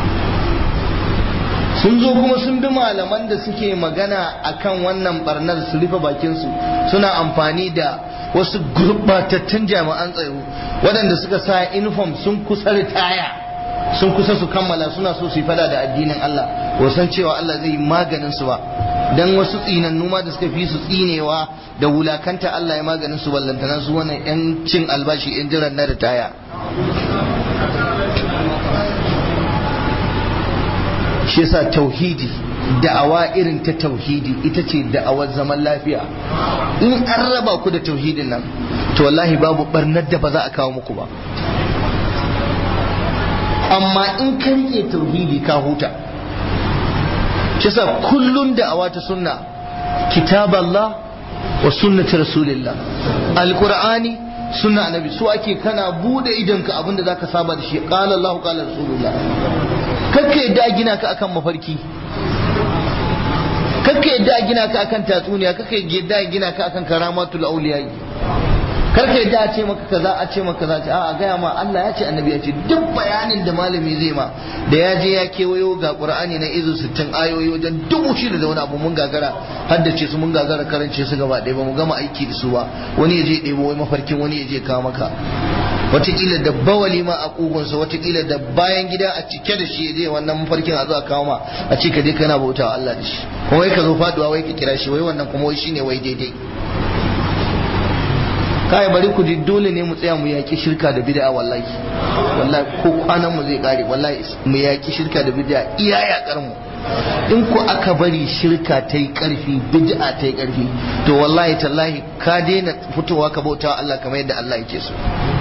sun zo kuma sun bi malaman da suke magana akan wannan barnar su rufe bakinsu suna amfani da wasu gurbatattun jami'an tsaro waɗanda suka sa uniform sun kusa ritaya sun kusa su kammala suna so su yi fada da addinin Allah wasan cewa Allah zai yi maganin su ba dan wasu tsinannu ma da suka fi su tsinewa da wulakanta Allah ya maganin su ballantana su wannan yan cin albashi yan jiran na ritaya shi yasa tauhidi da'awa irin ta tauhidi ita ce da'awar zaman lafiya in an raba ku da tauhidin nan to wallahi babu barnar da ba za a kawo muku ba amma in ka rike tauhidi ka huta shi yasa kullun da'awa ta sunna kitab Allah wa sunnati rasulillah alqur'ani sunna annabi su ake kana bude idonka abinda zaka saba da shi qala Allah qala rasulullah kakka yadda a gina ka akan mafarki kakka yadda a gina ka akan tatsuniya kakka yadda a gina ka akan karamatul auliya karka yadda a ce maka kaza a ce maka kaza a gaya ma Allah ya ce annabi ya ce duk bayanin da malami zai ma da ya je ya kewayo ga qur'ani na izu 60 ayoyi wajen dubu shida da wani abu mun gagara haddace su mun gagara karance su gaba ɗaya ba mu gama aiki da su ba wani ya je ɗebo wai mafarkin wani ya je kawo maka watakila da bawali ma a kugunsa watakila da bayan gida a cike da shi je wannan mafarkin a zo a kawo ma a ce ka je kana bauta wa Allah da shi kuma wai ka zo faduwa wai ka kira shi wai wannan kuma wai shine wai daidai kai bari ku ji dole ne mu tsaya mu yaki shirka da bid'a wallahi wallahi ko kwanan mu zai kare wallahi mu yaki shirka da bid'a iya yakar mu in ku aka bari shirka ta yi karfi bid'a ta yi karfi to wallahi tallahi ka daina fitowa ka bauta Allah kamar yadda Allah yake so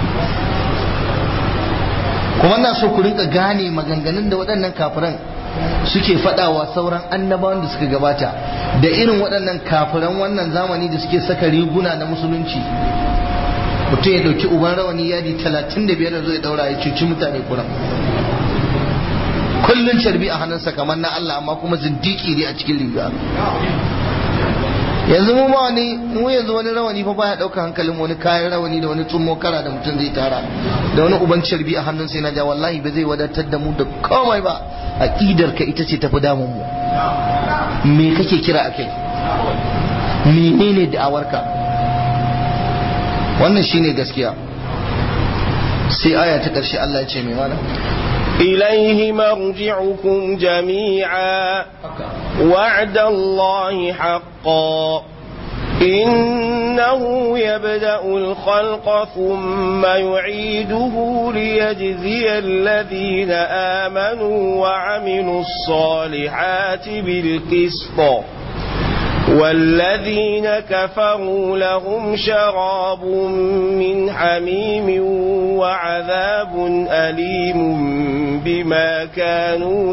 kuma na so ku rinka gane maganganun da waɗannan kafiran suke faɗawa sauran annabawan da suka gabata da irin waɗannan kafiran wannan zamani da suke saka riguna na musulunci mutum ya ɗauki uban rawani yadi talatin da biyar da zo ya ɗaura ya cuci mutane kuran kullun carbi a hannunsa kamar na Allah amma kuma zindiki ne a cikin riga yanzu mu ma wani mu yanzu wani rawani fa baya dauka hankalin wani kayan rawani da wani tsummo kara da mutum zai tara da wani uban carbi a hannun sai na ja wallahi ba zai wadatar da mu da komai ba aqidar ka ita ce tafi damun mu me kake kira akai menene da'awarka wannan shine gaskiya sai aya ta karshe Allah ya ce mai mana إليه مرجعكم جميعا وعد الله حقا إنه يبدأ الخلق ثم يعيده ليجزي الذين آمنوا وعملوا الصالحات بالقسط والذين كفروا لهم شراب من حميم وعذاب أليم بما كانوا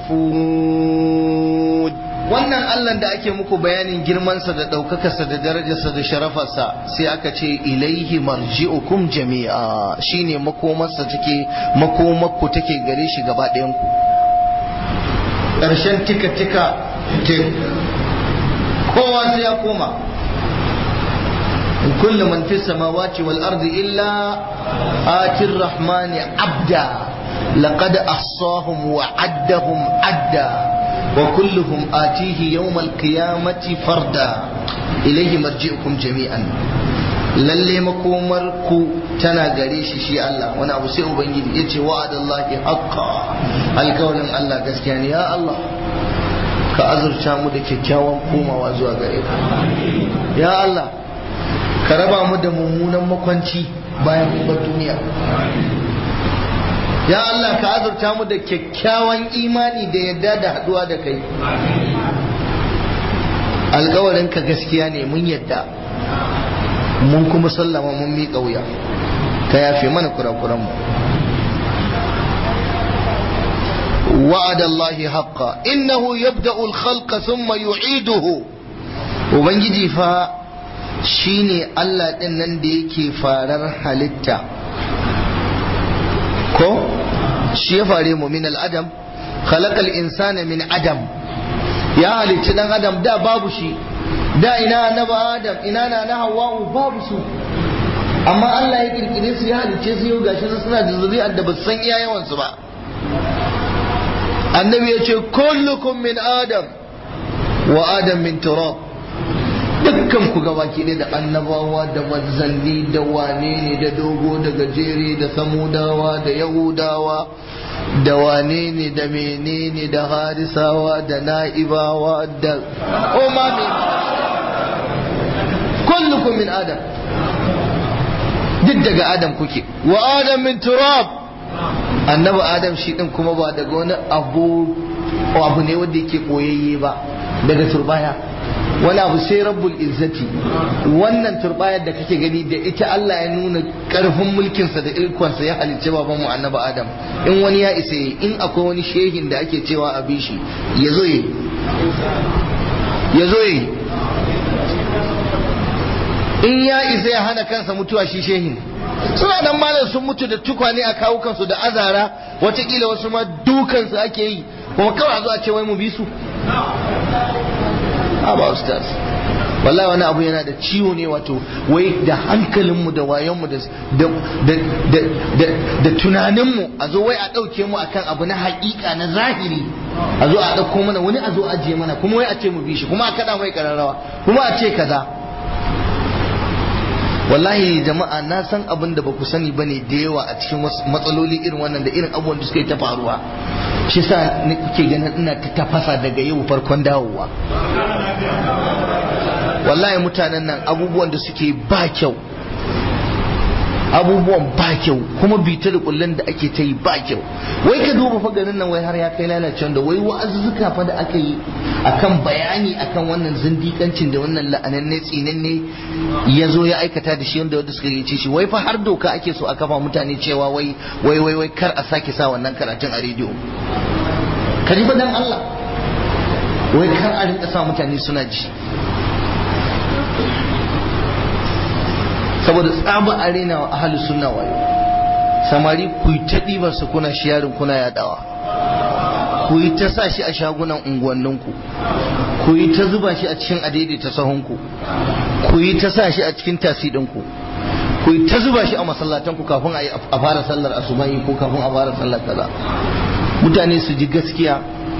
يكفرون wannan Allah da ake muku bayanin girmansa da ɗaukakarsa da darajarsa da sharafarsa sai aka ce ilaihi marji'ukum jami'a shine makomarsa take makomarku take gare shi gaba ɗayanku ƙarshen tika tika kowa sai ya koma in kullu man fi samawati wal ardi illa atir rahmani abda laqad ahsahum wa addahum adda wa kulluhum atihi yawm al qiyamati farda ilayhi marji'ukum jami'an lalle makomar ku tana gare shi shi Allah wani abu sai ubangiji yace wa'adallahi haqqa alkawalin Allah gaskiya ne ya Allah ka azurta mu da kyakkyawan komawa zuwa gare ka ya Allah ka raba mu da mummunan makwanci bayan mun bar duniya ya Allah ka azurta mu da kyakkyawan imani da yadda da haduwa da kai alkawarin ka gaskiya ne mun yadda mun kuma sallama mun miƙa wuya ka yafe mana kurakuran mu وعد الله حقا إنه يبدأ الخلق ثم يعيده وبنجي فا shine Allah ɗin nan da yake farar halitta ko shi ya fare mu min al'adam khalaqal insana min adam ya halicci dan adam da babu shi da ina annaba adam ina na na hawa'u babu su amma Allah ya kirkire su ya halicce su yau gashi suna da zuri'ar da ba san iya yawan su ba annabi ya ce kullukum min adam wa adam min turab dukkan ku gabaki ɗaya da annabawa da manzanni da wane ne da dogo da gajere da samudawa da yahudawa da wane ne da menene da harisawa da na'ibawa da umami kullukum min adam duk daga adam kuke wa adam min turab annabi adam shi din kuma ba daga wani abu abu ne wanda yake koyayye ba daga turbaya wani abu sai rabbul izzati wannan turbayar da kake gani da ita Allah ya nuna karfin mulkinsa da ilkonsa ya halicci baban mu annabi adam in wani ya isa in akwai wani shehin da ake cewa a bishi ya zo yi ya zo yi in ya isa ya hana kansa mutuwa shi shehin suna nan malam sun mutu da tukwane a kawukansu da azara watakila wasu ma dukansu ake yi kuma kawai a zo a ce wai mu bi su ba ustaz wallahi wani abu yana da ciwo ne wato wai da hankalinmu da wayonmu da tunaninmu a zo wai a ɗauke mu akan abu na haƙiƙa na zahiri a zo a ɗauko mana wani a zo ajiye mana kuma wai a ce mu bi shi kuma a kaɗa mai ƙararrawa kuma a ce kaza wallahi jama'a na san abin da ba ku sani ba ne da yawa a cikin matsaloli irin wannan da irin abubuwan da suka yi ta faruwa shi sa ni kuke ganin ina ta tafasa daga yau farkon dawowa wallahi mutanen nan abubuwan da suke ba kyau abubuwan ba kyau kuma bita da kullun da ake ta yi ba kyau wai ka duba fa garin nan wai har ya kai lalacen da wai wa'azuzzuka fa da aka yi akan bayani akan wannan zindikancin da wannan la'ananne tsinanne ya zo ya aikata da shi wanda wanda suka yi shi wai fa har doka ake so a kafa mutane cewa wai wai wai wai kar a sake sa wannan karatun a rediyo ka ji dan Allah wai kar a rinka sa mutane suna ji saboda tsaba arena wa ahalus sunna wayo samari ku yi ta ɗibar su kuna shiyarin kuna yadawa ku yi ta sa shi a shagunan unguwanninku ku yi ta zuba shi a cikin adaidaita sahunku ku yi ta sa shi a cikin tasidinku ku yi ta zuba shi a masallatanku kafin a fara sallar asubahi ko kafin a fara sallar kaza mutane su ji gaskiya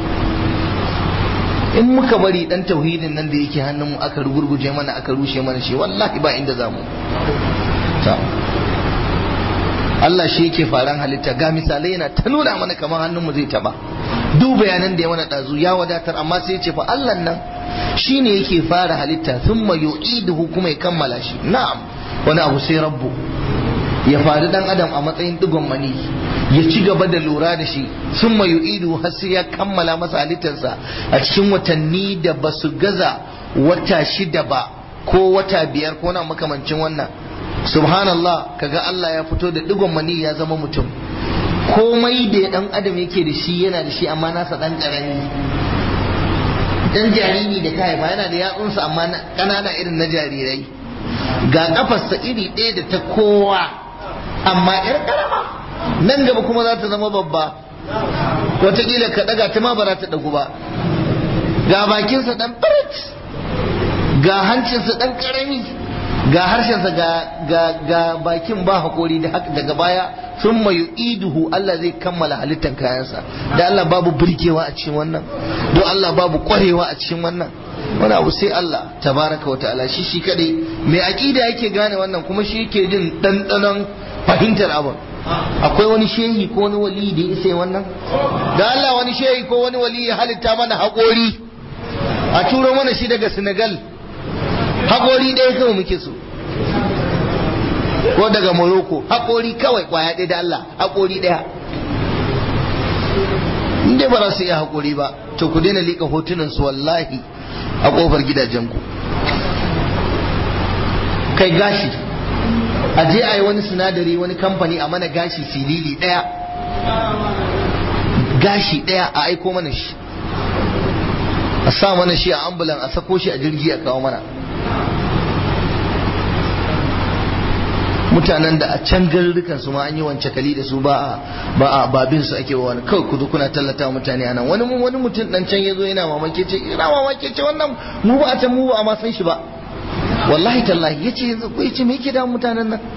in muka bari dan tauhidin nan da yake hannun mu aka rugurguje mana aka rushe mana shi wallahi ba inda zamu ta Allah shi yake faran halitta ga misalai yana ta nuna mana kamar hannun mu zai taba duk bayanan da ya mana dazu ya wadatar amma sai ya ce fa Allah nan shine yake fara halitta thumma yu'iduhu kuma ya kammala shi na'am wani abu sai rabbu ya faru dan adam a matsayin digon mani ya ci gaba da lura da shi sun mayu idu har sai ya kammala masa halittarsa a cikin watanni da ba su gaza wata shida ba ko wata biyar ko na makamancin wannan subhanallah kaga Allah ya fito da digon mani ya zama mutum komai da dan adam yake da shi yana da shi amma nasa dan karami dan jariri da kai ba yana da yatsunsa amma kanana irin na jarirai ga kafarsa iri ɗaya da ta kowa amma yar karama nan gaba kuma za ta zama babba wataƙila ka ɗaga ta ma ba za ta ɗagu ba ga bakinsa ɗan firit ga hancinsa ɗan ƙarami ga harshensa ga bakin ba haƙori daga baya sun mayu iduhu Allah zai kammala halittar kayansa da Allah babu birkewa a cikin wannan don Allah babu ƙwarewa a cikin wannan wani abu sai Allah tabaraka wa ta'ala shi shi kadai mai aƙida yake gane wannan kuma shi yake jin ɗanɗanon fahimtar abin akwai wani shehi ko wani wali da ya isa wannan da Allah wani shehi ko wani wali ya halitta mana haƙori a turo mana shi daga Senegal haƙori ɗaya kawai muke so ko daga Morocco haƙori kawai ƙwaya ɗaya da Allah haƙori ɗaya inda ba za su iya haƙori ba to ku daina liƙa hotunan su wallahi a ƙofar gidajenku kai gashi a je a yi wani sinadari wani kamfani a mana gashi silili ɗaya gashi ɗaya a aiko mana shi a sa mana shi a ambulan a sako shi a jirgi a kawo mana mutanen da a can garurrukan su ma an yi wance kali da su ba a ba a babin su ake wani kawai ku zo kuna tallata mutane a nan wani wani mutum dan can yazo yana mamaki ce ina mamaki ce wannan mu ba a can mu ba a ma san shi ba wallahi tallahi yace yanzu ko yace me yake da mutanen nan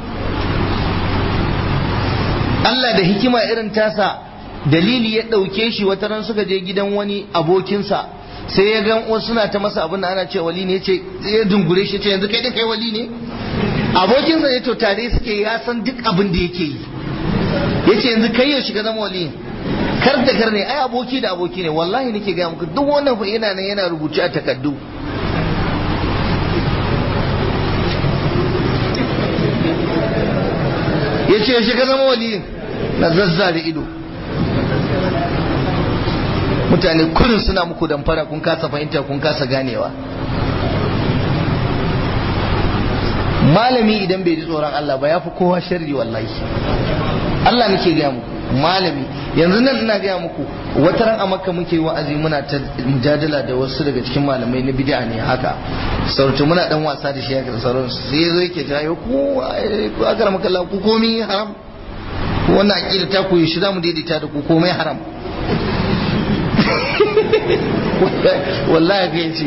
Allah da hikima irin tasa dalili ya ɗauke shi wata ran suka je gidan wani abokinsa sai ya ga wasu suna ta masa abin da ana ce wali ne ce ya dungure shi ce yanzu kai da kai wali ne abokinsa ne to tare suke ya san duk abin da yake yi ya ce yanzu kai yaushe ka zama wali kar da kar ne ai aboki da aboki ne wallahi nake gaya muku duk wannan fa yana nan yana rubuce a takaddu ya ce yaushe ka zama wali na zazzare ido mutane kullum suna muku damfara kun kasa fahimta kun kasa ganewa malami idan bai ji tsoron Allah ba ya fi kowa sharri wallahi Allah nake gaya muku malami yanzu nan ina gaya muku wata ran a makka muke wa'azi muna ta mujadala da wasu daga cikin malamai na bid'a ne haka sautu muna dan wasa da shi haka da sauransu sai yazo yake ta yo ku akara maka Allah ku komai haram wannan aqida ta ku shi zamu daidaita da ku komai haram wallahi ga yace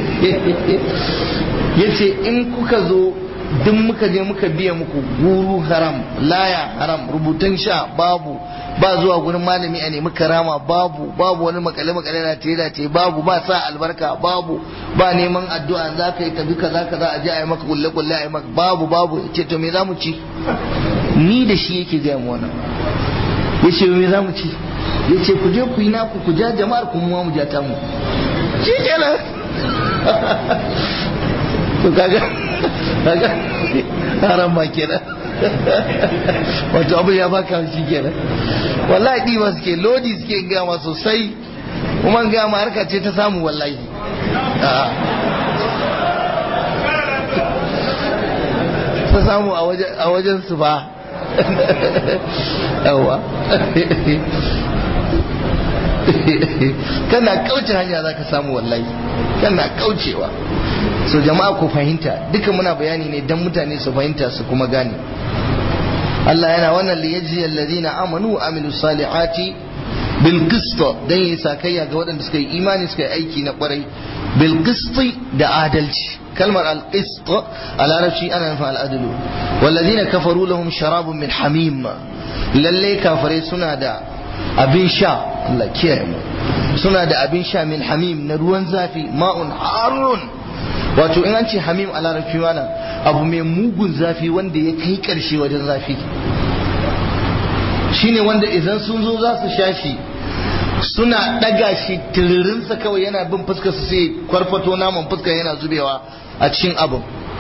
yace in kuka zo duk muka je muka biya muku guru haram laya haram rubutun sha babu ba zuwa gurin malami a nemi karama babu babu wani makale makale na tela ce babu ba sa albarka babu ba neman addu'a za ka yi tafi kaza kaza a je a yi maka kulle kulle a yi maka babu babu ce to me za mu ci ni da shi yake gaya mu wannan ya ce me za mu ci ya ce ku je ku yi naku ku ja jama'ar ku mu ja ta mu shi kenan to kaga kaga haram ma kenan wato abu ya baka shi kenan wallahi ɗiba suke lodi suke gama sosai kuma gama harka ce ta samu wallahi ta samu a wajen su ba yawa kana kauce hanya za ka samu wallahi kana kaucewa so jama'a ku fahimta duka muna bayani ne don mutane su fahimta su kuma gane Allah yana wannan liyajzi alladhina amanu wa amilu salihati bil qist dan yi sakayya ga waɗanda suka yi imani suka yi aiki na kwarai bil qist da adalci kalmar al qist a larabci ana nufin al adlu walladhina kafaru lahum sharabun min hamim lalle kafare suna da abin sha Allah kiyaye mu suna da abin sha min hamim na ruwan zafi ma'un harun wato in an ce hamim a larabci mana abu mai mugun zafi wanda ya kai karshe wajen zafi shine wanda idan sun zo za su sha shi suna daga shi tiririnsa kawai yana bin fuskar su sai kwarfato naman fuskar yana zubewa a cikin abin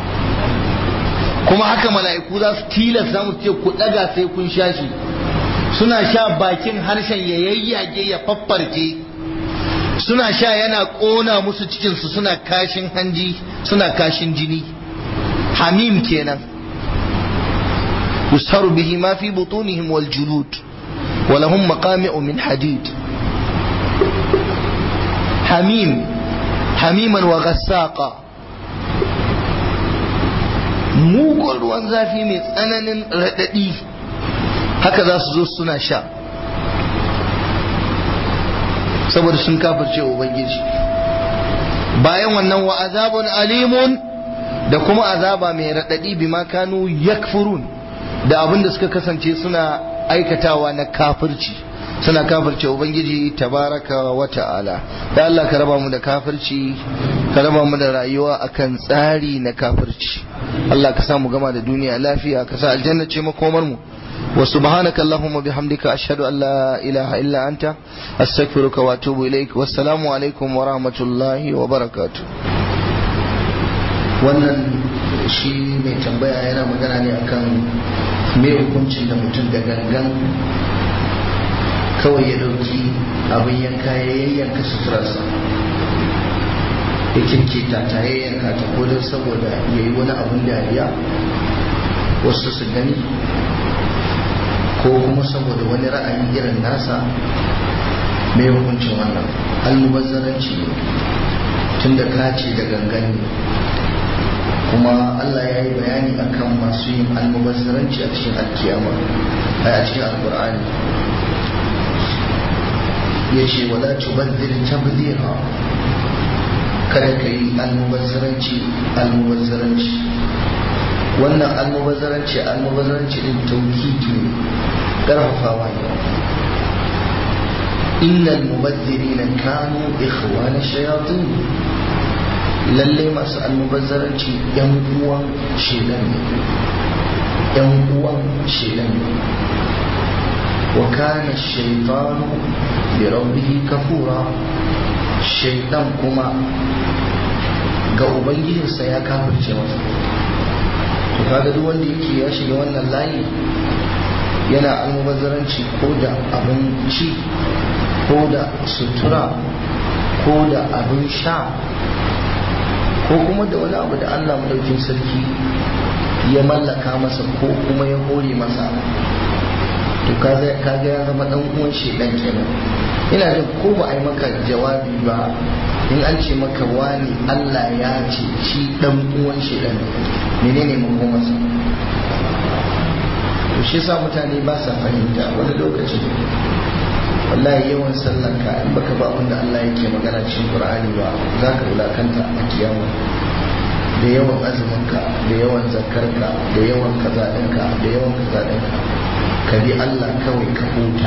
kuma haka mala'iku za su tilasta mu ce ku daga sai kun sha shi suna sha bakin harshen ya yayyage ya faffarke suna sha yana ƙona musu cikinsu suna kashin hanji suna kashin jini hamim kenan yusharu bihi ma fi butunihim wal julud wa lahum maqami'u min hadid hamim hamiman wa ghassaqa mugun ruwan zafi mai tsananin raɗaɗi haka za su zo suna sha saboda sun kafirce ubangiji bayan wannan wa azabun alimun da kuma azaba mai raɗaɗi bima kanu yakfurun da abin da suka kasance suna aikatawa na kafirci suna kafirce ubangiji tabaraka wa ta'ala da Allah ka raba mu da kafirci ka raba mu da rayuwa akan tsari na kafirci Allah ka sa mu gama da duniya lafiya ka sa aljanna ce makomar mu وسبحانك اللهم وبحمدك أشهد أن لا إله إلا أنت أستغفرك وأتوب إليك والسلام عليكم ورحمة الله وبركاته wannan shi mai tambaya yana magana ne akan me hukuncin da mutum da gangan kawai ya dauki abin yanka ya yayyanka suturarsa ya kirkita ta yayyanka ta kodin saboda ya yi wani abin dariya wasu su gani ko kuma saboda wani ra'ayi irin nasa mai hukuncin wannan almubazzaranci ne tun da kace da gangan ne kuma Allah ya yi bayani akan masu yin almubazzaranci a cikin alkiyama a cikin alkur'ani ya ce wala tubazzir tabdira kada ka yi almubazzaranci almubazzaranci wannan almubazzaranci almubazzaranci din tauhidi ne karfafawa ne innal mubazzirina kanu ikhwana shayatin lallai masu almubazzaranci yan uwan shedan ne yan uwan shedan ne wa kana shaytanu bi rabbihi kafura shaytan kuma ga ubangijinsa ya kafirce masa to kaga duk wanda yake ya shiga wannan layi yana almubazzaranci ko da abinci ko da sutura ko da abin sha ko kuma da wani abu da Allah madaukin sarki ya mallaka masa ko kuma ya hore masa to kaga ya zama dan uwan shedan kenan ina jin ko ba a yi maka jawabi ba in an ce maka wani Allah ya ce shi dan uwan shedan menene makomarsa to shi sa mutane ba sa fahimta wani lokaci wallahi yawan sallanka in baka ba abin da Allah yake magana cikin Qur'ani ba za ka wulakanta a kiyama da yawan azuminka da yawan zakarka da yawan kaza ɗinka da yawan kaza ɗinka ka bi Allah kawai ka huta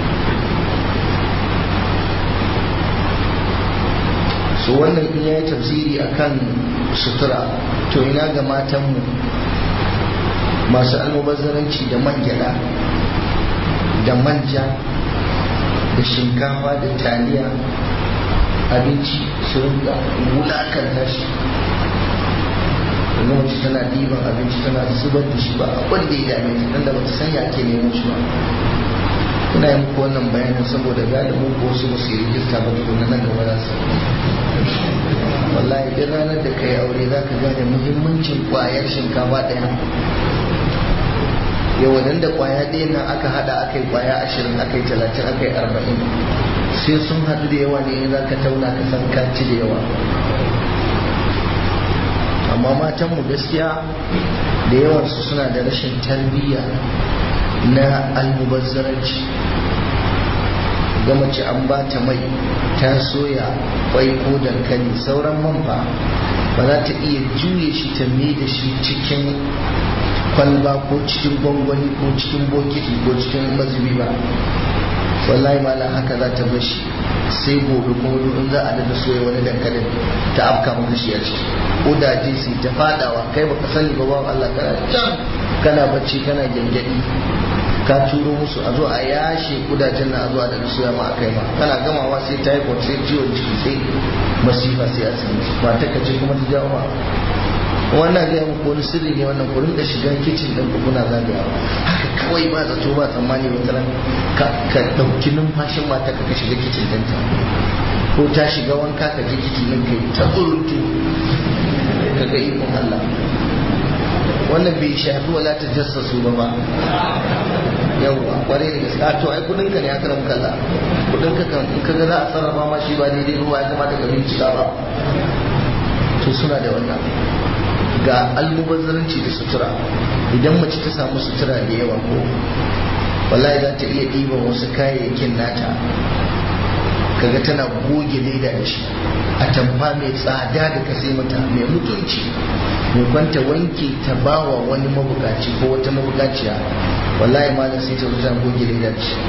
so wannan in yayi tafsiri akan sutura to ina ga matanmu masu almubazzaranci da man gyada da manja da shinkafa da taliya abinci su rinka wulakanta shi yanzu mace tana ɗiban abinci tana zubar da shi ba abin da ya dame ta da ba ta sanya ake nemo shi ba ina yi muku wannan bayanin saboda galibin ko wasu ba su yi rijista ba tukuna nan gaba za su wallahi duk ranar da ka yi aure za ka gane muhimmancin kwayar shinkafa ɗaya yau da kwaya ɗaya nan aka hada aka yi kwaya ashirin aka yi talatin aka yi arba'in sai sun haɗu da yawa ne za ka tauna ka san ka ci da yawa amma matanmu gaskiya da yawansu suna da rashin tarbiyya na almubazzaranci ga mace an ba ta mai ta soya kwai ko dankali sauran man ba ba za ta iya juye shi ta mai da shi cikin kwalba ko cikin gwangwani ko cikin bokiti ko cikin mazubi ba wallahi malam haka za ta bashi sai gobe kuma in za a dada soya wani dankalin ta afka maka shi a ciki kudaje su ta fadawa kai baka sani ba bawan Allah kana can kana bacci kana gyangyaɗi ka turo musu a zo a yashe kudajen na a zo a dada soya ma a kai ma kana gamawa sai typhoid sai ciwon ciki sai masifa sai asibiti ba ta kace kuma ta jawo ma wannan gaya muku wani sirri ne wannan ku rinka shiga kicin din ku kuna zagayawa haka kawai ba zato ba tsammani wata ran ka ka dauki numfashin mata ka ka shiga kicin din ta ko ta shiga wanka ka je kicin din kai ta tsurutu ka ga ikon Allah wannan bai shafi wala ta jassasu ba ba yawwa kwarai da gaske to ai kudin ka ne aka ramu kalla kudin ka kan in ka ga za a sarrafa ma shi ba daidai ruwa ya kamata ka bincika ba to suna da wannan ga almubazzaranci da sutura idan mace ta samu sutura da yawa ko wallahi za ta iya ɗiban wasu kayayyakin nata kaga tana goge leda da shi a tamfa mai tsada da ka sai mata mai mutunci mai kwanta wanke ta bawa wani mabukaci ko wata mabukaciya wallahi malam sai ta zuta goge leda da shi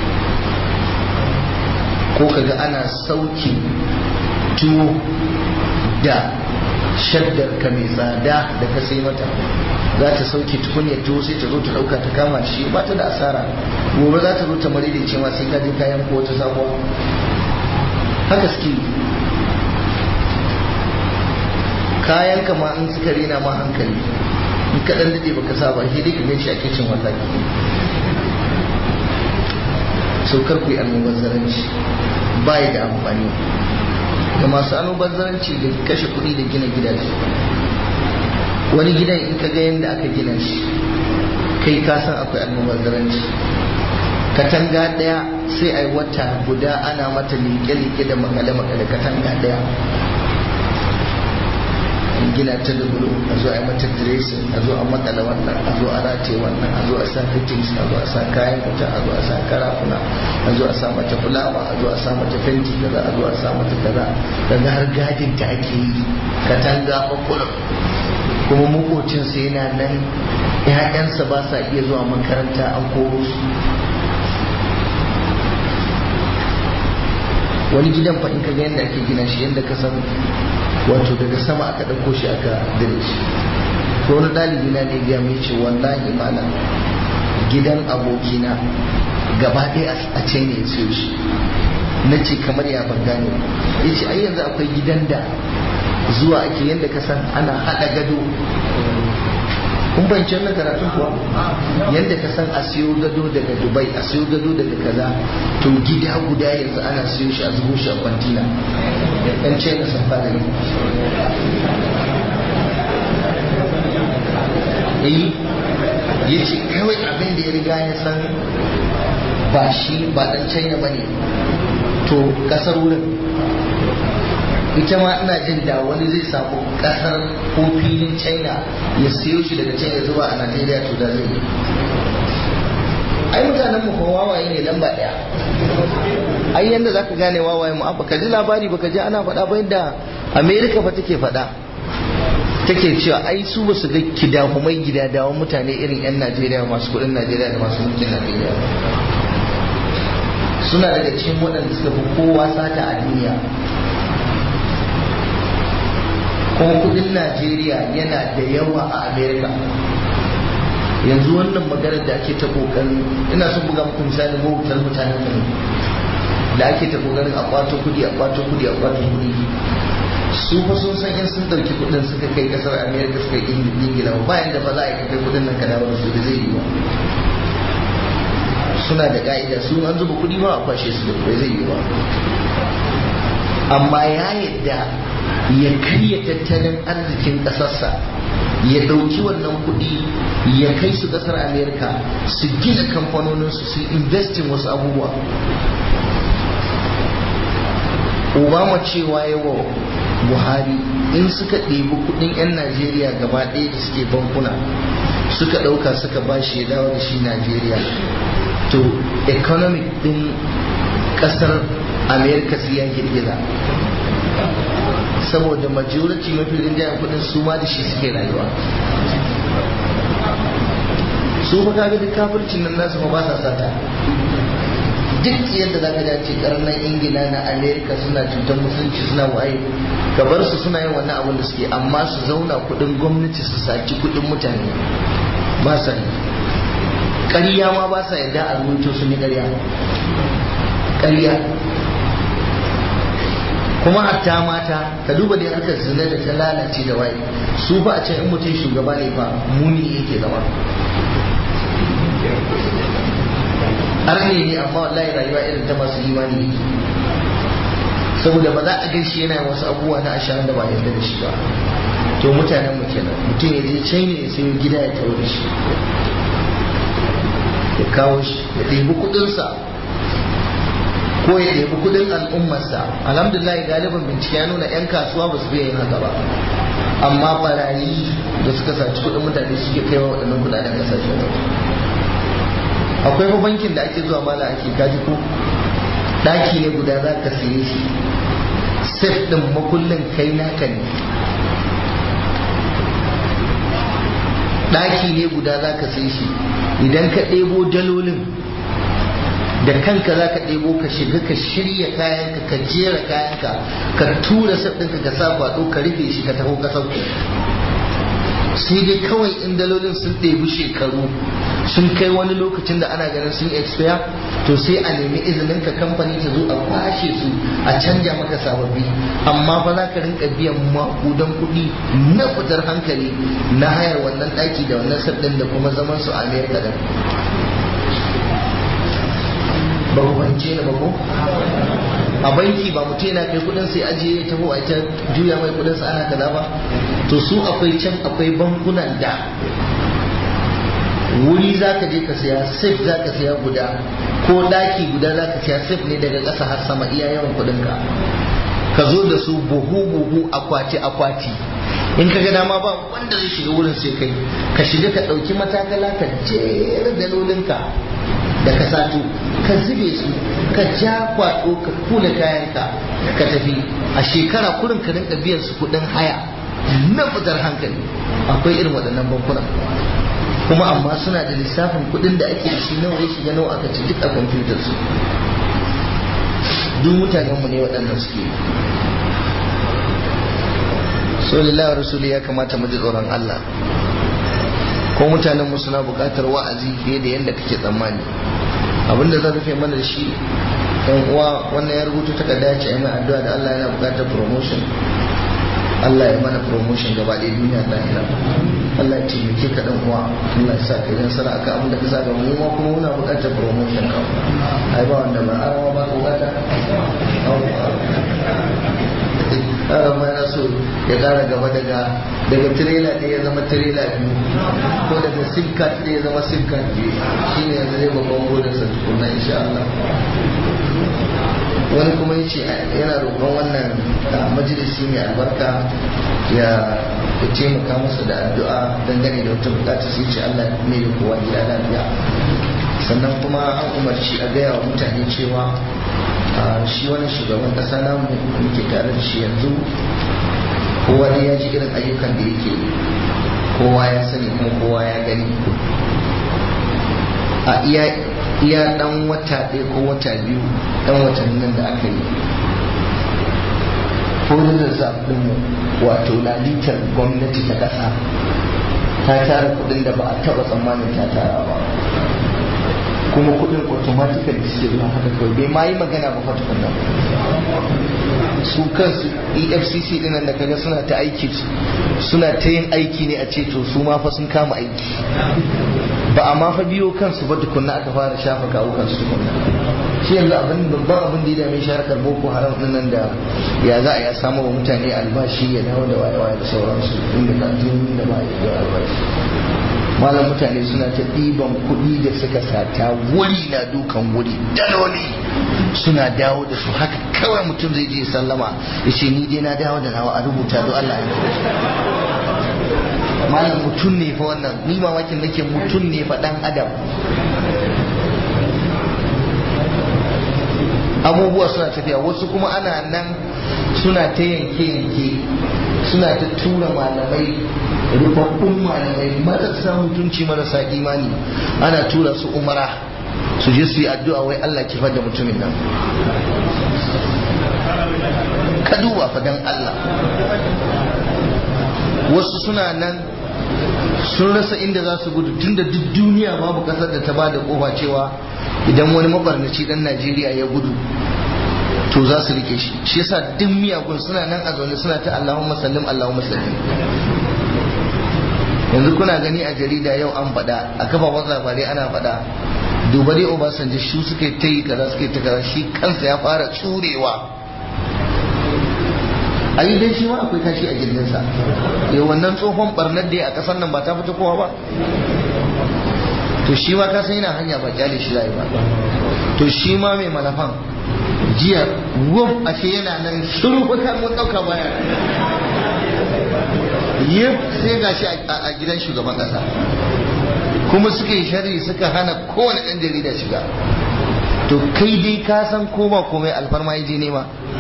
ko kaga ana sauki tuwo da shaddar ka mai tsada da ka sai mata za ta sauke tukunyar tuwo sai ta zo ta dauka ta kama shi ba ta da asara gobe za ta zo ta mari da cewa sai ka je kayan ko wata sabuwa haka suke kayan ka ma in suka rena ma hankali in ka dan dade baka sa ba sai dai ka gan shi a kicin wallahi saukar ku yi almubazzaranci ba da amfani da masu almubazzaranci da kashe kuɗi da gina gidaje wani gidan in ka ga yadda aka gina shi kai ka san akwai almubazzaranci katanga ɗaya sai a yi wata guda ana mata liƙe-liƙe da makale-makale katanga ɗaya gina ta da bulo a zo a yi mata dressing a zo a makala wannan a zo a rataye wannan a zo a sa fittings a zo a sa kayan wuta a zo a sa karafuna a zo a sa mata fulawa a zo a sa mata fenti kaza a zo a sa mata kaza daga har gadin ta ake yi katanga kwakwalwa kuma makocinsa yana nan ‘ya'yansa ba sa iya zuwa makaranta an koro su wani gidan fa in ka ga yadda ake gina shi yadda ka san wato daga sama aka ɗauko shi aka dire shi ko wani ɗalibi na ne ya mai ce wallahi mana gidan abokina gaba ɗaya a ce ne ya siyo shi na ce kamar ya ban gane ya ce ai yanzu akwai gidan da zuwa ake yadda ka san ana haɗa gado kun fahimci wannan karatun kuwa yadda ka san a siyo gado daga dubai a siyo gado daga kaza to gida guda yanzu ana siyo shi a zubo shi a kwantina yan ce na sun fara yi eh ya ce kawai abin da ya riga ya san ba shi ba dan china ba ne to kasar wurin ita ma ina jin da wani zai samu kasar ko filin china ya siyo shi daga china zuwa a najeriya to da zai yi ai mutanen mu kuma wawaye ne lamba daya ai yanda zaka gane wawaye mu abba ka ji labari baka ji ana faɗa ba yadda america fa take faɗa take cewa ai su ba su ga kidahumai gidadawan mutane irin yan najeriya masu kuɗin najeriya da masu mulkin najeriya suna daga cikin waɗanda suka fi kowa sata a duniya kuma kudin najeriya yana da yawa a america yanzu wannan maganar da ake ta kokarin ina son buga muku misali mawutar mutanen mu da ake ta kokarin a kwato kudi a kwato kudi a kwato kudi su fa sun san in sun dauki kudin suka kai kasar america suka yi ingila bayan da ba za a yi kai kudin nan ka dawo da su da zai yi ba suna da ka'ida su an zuba kudi ba a kwashe su da bai zai yi ba amma ya yadda ya karya tattalin arzikin ƙasarsa ya ɗauki wannan kuɗi ya kai su ƙasar amerika su gina kamfanoninsu su investin wasu abubuwa obama cewa yawa buhari in suka ɗebi kuɗin 'yan najeriya gaba ɗaya da suke bankuna suka ɗauka suka ba shi ya dawo da shi najeriya to economic ɗin ƙasar amerika su ya girgiza saboda majority mafi rinjayen kudin su ma da shi suke rayuwa su fa kaga duk kafircin nan nasu fa ba sa sata duk yadda zaka ji ce karnan ingila na america suna cutar musulunci suna waye ka bar su suna yin wannan abin da suke amma su zauna kudin gwamnati su saci kudin mutane ba sa yi ƙarya ma ba sa yadda a rubuto sun yi ƙarya ƙarya kuma hatta mata ka duba da harkar zina da ta lalace da waye su ba a can in mutum shugaba ne ba muni yake zama arne ne amma wallahi rayuwa irin ta masu imani yake saboda ba za a gan shi yana wasu abubuwa na ashirin da ba yarda da shi ba to mutanen mu kenan mutum ya je china ya sayo gida ya tawo da shi ya kawo shi ya ɗebi kuɗinsa ko ya ɗebi kudin al'ummarsa alhamdulillah galibin bincike ya nuna 'yan kasuwa ba su fiye yin haka ba amma barayi da suka saci kudin mutane suke kai wa waɗannan kudaden kasashen waje akwai fa bankin da ake zuwa mala ake kaji ko ɗaki ne guda za ka siye shi sef ɗin makullin kai naka ne ɗaki ne guda za ka siye shi idan ka ɗebo dalolin da kanka za ka ɗebo ka shiga ka shirya kayanka ka jera kayanka ka tura sabbinka ka sa kwaɗo ka rufe shi ka taho ka sauke sai dai kawai in dalolin sun ɗebi shekaru sun kai wani lokacin da ana ganin sun expire to sai a nemi izinin ka kamfani ta zo a kwashe su a canja maka sababbi amma fa za ka rinka biyan makudan kuɗi na fitar hankali na hayar wannan ɗaki da wannan sabbin da kuma zaman su a amerika da ba ku fahimce ni ba ko a banki ba mutum yana kai kudin sai ajiye ya taho a ita juya mai kudin sa ana kaza ba to su akwai can akwai bankunan da wuri za ka je ka siya safe za ka siya guda ko daki guda za ka siya safe ne daga ƙasa har sama iya yawan kudin ka ka zo da su buhu buhu akwati akwati in ka ga dama ba wanda zai shiga wurin sai kai ka shiga ka ɗauki matakala ka jera dalolinka da ka sato ka zube su ka ja kwaɗo ka kula kayanka ka tafi a shekara kurin ka rinka biyan su kuɗin haya na fitar hankali akwai irin waɗannan bankuna kuma amma suna da lissafin kuɗin da ake da shi nawa ya shiga nawa aka ci duk a kwamfutar su duk mutanenmu ne waɗannan suke so lillahi rasuli ya kamata mu ji tsoron Allah ko mutanen mu suna buƙatar wa'azi fiye da yadda kake tsammani abinda zan rufe mana da shi yan uwa wannan ya rubuta takarda ya ce mai addu'a da Allah yana buƙatar promotion Allah ya mana promotion gaba ɗaya duniya da lahira Allah ya taimake ka dan uwa Allah ya sa ka yi nasara akan abin da ka saba mu ma kuma muna buƙatar promotion ka ai ba wanda ba arawa ba ka buƙata ma yana so ya kara gaba daga daga tirela ɗaya ya zama tirela biyu ko daga sim card ɗaya ya zama sim card biyu shi ne yanzu zai babban burinsa tukunna insha Allah wani kuma ya ce yana roƙon wannan majalisi mai albarka ya taimaka masa da addu'a dangane da wata bukata sai ce Allah ne da kowa gida lafiya sannan kuma an umarci a gaya wa mutane cewa shi wani shugaban kasa namu muke tare da shi yanzu kowa ne ya ji irin ayyukan da yake kowa ya sani kuma kowa ya gani a iya iya dan wata ɗaya ko wata biyu dan watannin nan da aka yi foreign reserve ɗinmu wato lalitar gwamnati ta ƙasa ta tara kuɗin da ba a taɓa tsammanin ta tara ba kuma kudin automatically suke zuwa haka kawai bai ma yi magana ba fatukan nan su kansu efcc dinan da kaga suna ta aiki suna ta yin aiki ne a ce to su ma fa sun kama aiki ba a ma fa biyo kansu ba tukunna aka fara shafa kawo kansu tukunna shi yanzu abin babban abin da ya dame shi harkar boko haram nan da ya za a ya samu wa mutane albashi ya dawo da waye-waye da sauransu inda kan da ba ya albashi malam mutane suna ta ɗiban kuɗi da suka sata wuri na dukan wuri daloli suna dawo da su haka kawai mutum zai je sallama ya ce ni dai na dawo da nawa a rubuta don Allah ya malam mutum ne fa wannan ni mamakin nake mutum ne fa dan adam abubuwa suna tafiya wasu kuma ana nan suna ta yanke-yanke suna ta tura malamai rubabbun malamai marasa mutunci marasa imani ana tura su umara su je su yi addu'a wai Allah kifar da mutumin nan ka duba fadan Allah wasu suna nan sun rasa inda za su gudu tunda duk duniya babu kasar da ta ba da kofa cewa idan wani mabarnaci dan Najeriya ya gudu to za su rike shi shi yasa duk miyagun suna nan a zaune suna ta Allahumma sallim Allahumma sallim yanzu kuna gani a jarida yau an faɗa a kafafen labarai ana faɗa duba dai Obasanjo shi suka ta yi kaza suka ta kaza shi kansa ya fara tsurewa a yi dai shi ma akwai kashi a gindinsa ya wannan tsohon barnar da a ƙasar nan ba ta fita kowa ba to shi ma ka san yana hanya ba kyale shi zai ba to shi ma mai malafan jiya wuf ashe yana nan shiru ko kan mun dauka baya yif sai gashi a gidan shugaban kasa kuma suka yi sharri suka hana kowane ɗan jarida shiga to kai dai ka san koma komai alfarma ya je nema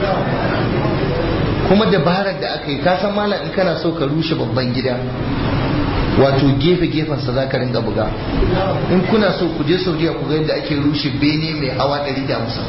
kuma dabarar da aka yi ka san malam in kana so ka rushe babban gida wato gefe gefensa za ka ringa buga in kuna so ku je saudiya ku ga yadda ake rushe bene mai hawa 150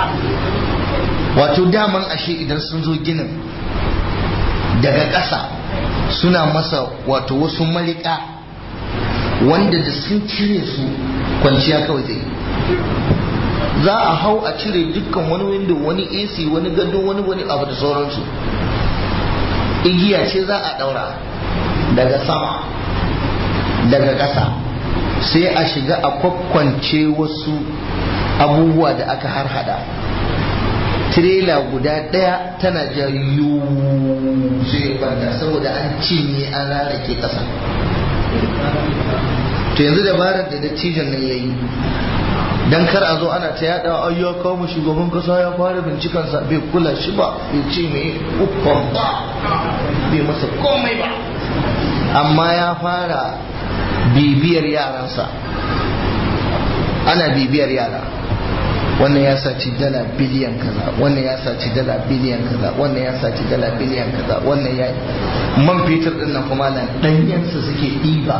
wato daman ashe idan sun zo ginin daga ƙasa suna masa wato wasu malika wanda da sun cire su kwanciya kawai zai za a hau a cire dukkan wani window wani ac wani gado wani wani abu da sauransu igiya ce za a daura daga sama daga ƙasa sai a shiga a kwakwance wasu abubuwa da aka harhada tirela guda ɗaya tana ja sai kwanta saboda an cinye an rarrake ƙasa to yanzu dabarar da dattijan nan ya yi dan kar a zo ana ta yada ai ya kawo mu shugaban kasa ya fara bincikan sa bai kula shi ba bai ce me ukon ba bai masa komai ba amma ya fara bibiyar yaransa ana bibiyar yara wannan ya saci dala biliyan kaza wannan ya saci dala biliyan kaza wannan ya saci dala biliyan kaza wannan ya man fetur din nan kuma nan danyensa suke ɗiba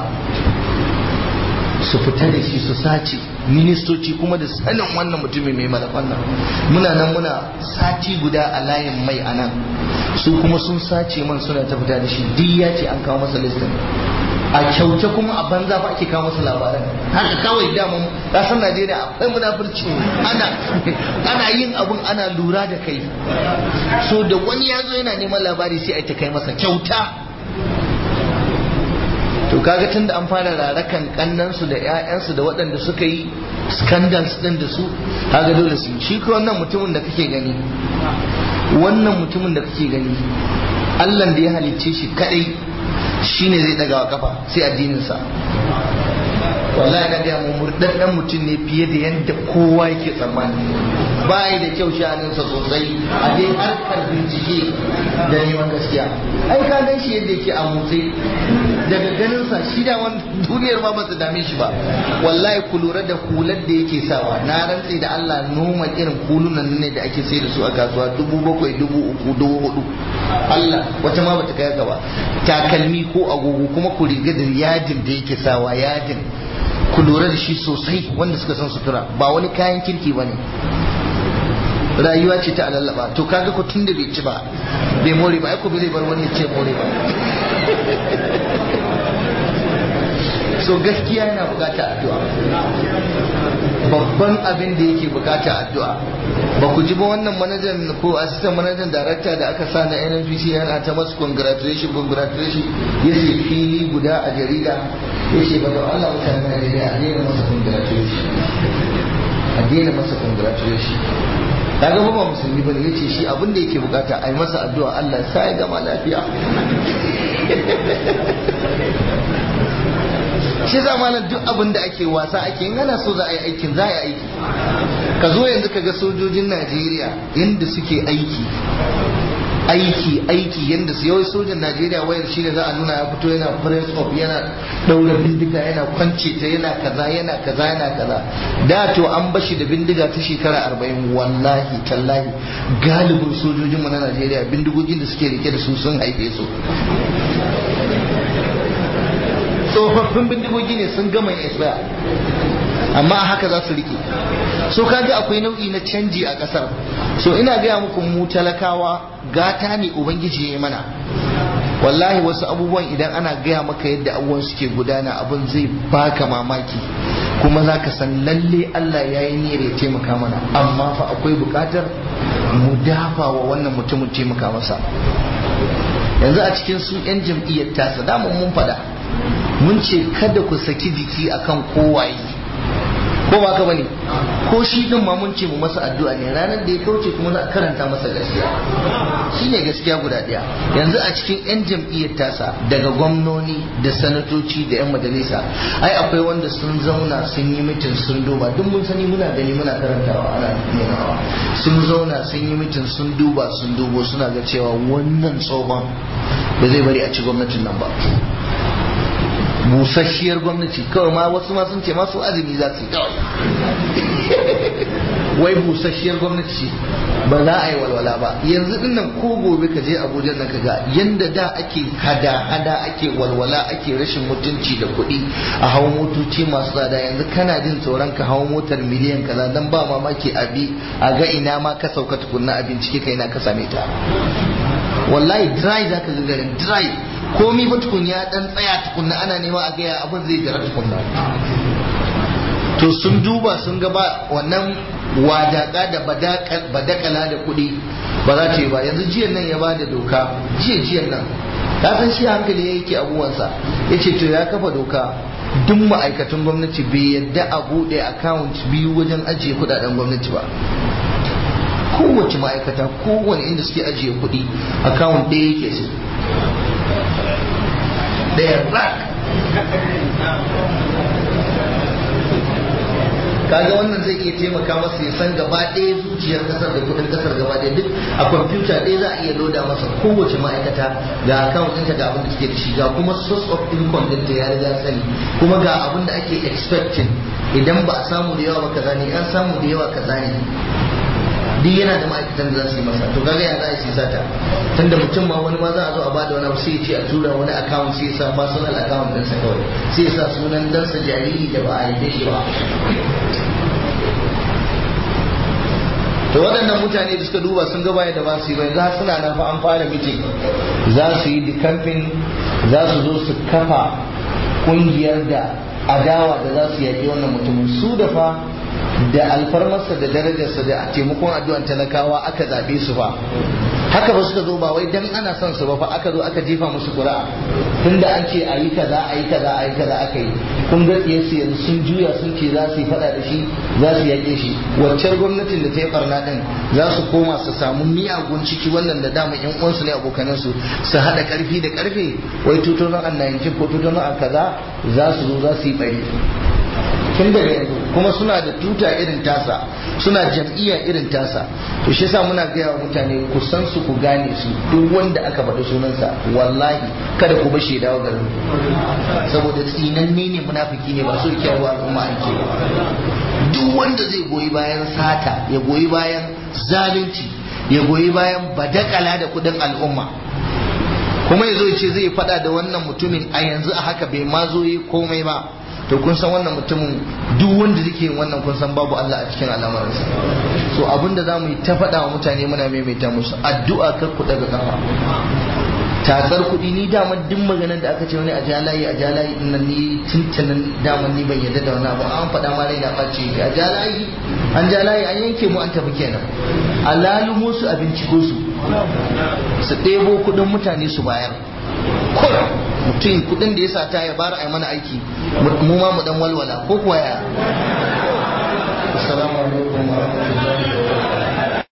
su fita da shi su sace ministoci kuma da sanin wannan mutumin mai malafan nan muna nan muna sati guda a layin mai a nan su kuma sun sace man suna ta fita da shi duk ya ce an kawo masa listin a kyauce kuma a banza fa ake kawo masa labaran haka kawai damun kasar najeriya akwai munafurci ana ana yin abun ana lura da kai so da wani ya zo yana neman labari sai a ta kai masa kyauta to kaga tun da an fara rarakan kannansu da 'ya'yansu da waɗanda suka yi scandals ɗin da su kaga dole su shi ko wannan mutumin da kake gani wannan mutumin da kake gani Allah da ya halicce shi kadai shine zai daga wa kafa sai addininsa wallahi na gaya mu murdaddan mutum ne fiye da yadda kowa yake tsammani bayi da kyau sha'aninsa sosai a dai harkar bincike da neman gaskiya ai ka gan shi yadda yake a motsi daga ganinsa shi da wani duniyar ma ba su dame shi ba wallahi ku lura da hular da yake sawa na rantse da Allah noma irin hulunan ne da ake sai da su a kasuwa dubu bakwai dubu uku dubu hudu Allah wata ma bata kai haka ba takalmi ko agogo kuma ku riga da yadin da yake sawa yadin ku lura da shi sosai wanda suka san sutura ba wani kayan kirki ba ne rayuwa ce ta alallaba to kaga ko tun da bai ci ba bai more ba ai ko bai bar wani ya ce more ba so gaskiya yana bukata addu'a babban abin da yake bukata addu'a ba ku ji ba wannan manajan ko assistant manajan darakta da aka sa na NNPC yana ta masu congratulation congratulation ya ce fili guda a jarida ya ce ba da Allah mutane Najeriya a daina masa congratulation a daina masa congratulation kaga ba ba musulmi bane yace shi abin da yake bukata a yi masa addu'a Allah sa ya gama lafiya shi za malam duk abin da ake wasa ake yin ana so za a yi aikin za a yi aiki ka zo yanzu ka ga sojojin najeriya yadda suke aiki aiki aiki yadda su yawai sojan najeriya wayar shi ne za a nuna ya fito yana press up yana daura bindiga yana kwance ta yana kaza yana kaza yana kaza da to an bashi da bindiga ta shekara arba'in wallahi tallahi galibin sojojinmu na najeriya bindigogin da suke rike da su sun haife su tsofaffin bindigogi ne sun gama expire amma a haka za su rike so kaga akwai nau'i na canji a kasar so ina gaya muku mu talakawa gata ne ubangiji ya mana wallahi wasu abubuwan idan ana gaya maka yadda abubuwan suke gudana abin zai baka mamaki kuma za ka san lalle Allah ya yi niyyar ya taimaka mana amma fa akwai bukatar mu dafa wa wannan mutumin taimaka masa yanzu a cikin su 'yan jam'iyyar tasa damun mun faɗa mun ce kada ku saki jiki akan kowaye ko ba ka bane ko shi din ma mun ce mu masa addu'a ne ranar da ya kauce kuma za a karanta masa gaskiya shine gaskiya guda daya yanzu a cikin yan jam'iyyar tasa daga gwamnoni da sanatoci da yan majalisa ai akwai wanda sun zauna sun yi mitin sun duba duk mun sani muna gani muna karantawa ana nunawa sun zauna sun yi mitin sun duba sun dubo suna ga cewa wannan tsohon ba zai bari a ci gwamnatin nan ba busasshiyar gwamnati kawai ma wasu ma sun ce masu azumi za su yi kawai wai busasshiyar gwamnati ba za a yi walwala ba yanzu din nan ko gobe ka je abuja nan ka ga yanda da ake hada hada ake walwala ake rashin mutunci da kuɗi a hawa motoci masu tsada yanzu kana jin tsoron ka hawa motar miliyan kaza dan ba mamaki abi a ga ina ma ka sauka tukunna a bincike kai na ka same ta wallahi dry zaka ga garin dry komi ba tukun ya dan tsaya tukunna ana nema a gaya abin zai jira tukunna to sun duba sun ga ba wannan wadaka da badakala da kuɗi ba za ta yi ba yanzu jiyan nan ya bada doka jiya jiyan nan ka san shi hankali ya yake abubuwansa ya ce to ya kafa doka duk ma'aikatan gwamnati bai yadda a buɗe account biyu wajen ajiye kuɗaɗen gwamnati ba kowace ma'aikata kowane inda suke ajiye kuɗi account ɗaya yake su ɗaya rak kaga wannan zai iya taimaka masa ya san gaba ɗaya zuciyar kasar da kudin kasar gaba ɗaya duk a kwamfuta ɗaya za a iya loda masa kowace ma'aikata ga account ɗinta ga abin da suke da shi ga kuma source of income ɗinta ya riga sani kuma ga abin da ake expecting idan ba a samu da yawa ba kaza ne an samu da yawa kaza ne duk yana da ma'aikatan da za su yi masa to kaga ya za a yi sata tunda mutum ma wani ma za a zo a bada wani abu sai ya ce a tura wani account sai ya sa personal account ɗinsa kawai sai ya sa sunan dansa jariri da ba a haife shi ba to waɗannan mutane da suka duba sun gaba da ba su yi bai za suna nan fa an fara mitin za su yi dikamfin za su zo su kafa ƙungiyar da adawa da za su yaƙi wannan mutumin su da fa da alfarmarsa da darajarsa da taimakon addu'an talakawa aka zaɓe su fa haka ba suka zo ba wai dan ana son su ba fa aka zo aka jefa musu ƙura'a tunda an ce a yi kaza a yi kaza a yi kaza aka yi kun ga su yanzu sun juya sun ce za su yi faɗa da shi za su yaƙe shi waccar gwamnatin da ta yi barna ɗin za su koma su samu miyagun ciki wannan da dama yan uwansu ne abokanan su su haɗa ƙarfi da ƙarfe wai tutonon an 19 ko tutonon an kaza za su zo za su yi bari tun daga yanzu kuma suna da tuta irin tasa suna jam'iyya irin tasa to shi yasa muna gaya wa mutane ku san su ku gane su duk wanda aka faɗi sunansa wallahi kada ku bashi dawo garin saboda tsinanne ne munafiki ne ba so kyawu al'umma ake duk wanda zai goyi bayan sata ya goyi bayan zalunci ya goyi bayan badakala da kudin al'umma kuma ya zo ya ce zai faɗa da wannan mutumin a yanzu a haka bai ma zo yi komai ba to kun san wannan mutumin duk wanda zai yin wannan kun san babu Allah a cikin al'amuransa so abinda za mu yi ta faɗa wa mutane muna maimaita musu addu'a kar ku daga kafa tatsar kuɗi ni daman duk maganar da aka ce wani a jalayi a jalayi din nan ni tuntunan daman ni ban yarda da wani abu an faɗa ma raina ɓace a jalayi an jalayi an yanke mu an tafi kenan a lalumo su a binciko su su ɗebo kuɗin mutane su bayar kurum mutum kudin da ya sata ya bara a mana aiki mu ma mu dan walwala ko kuwa ya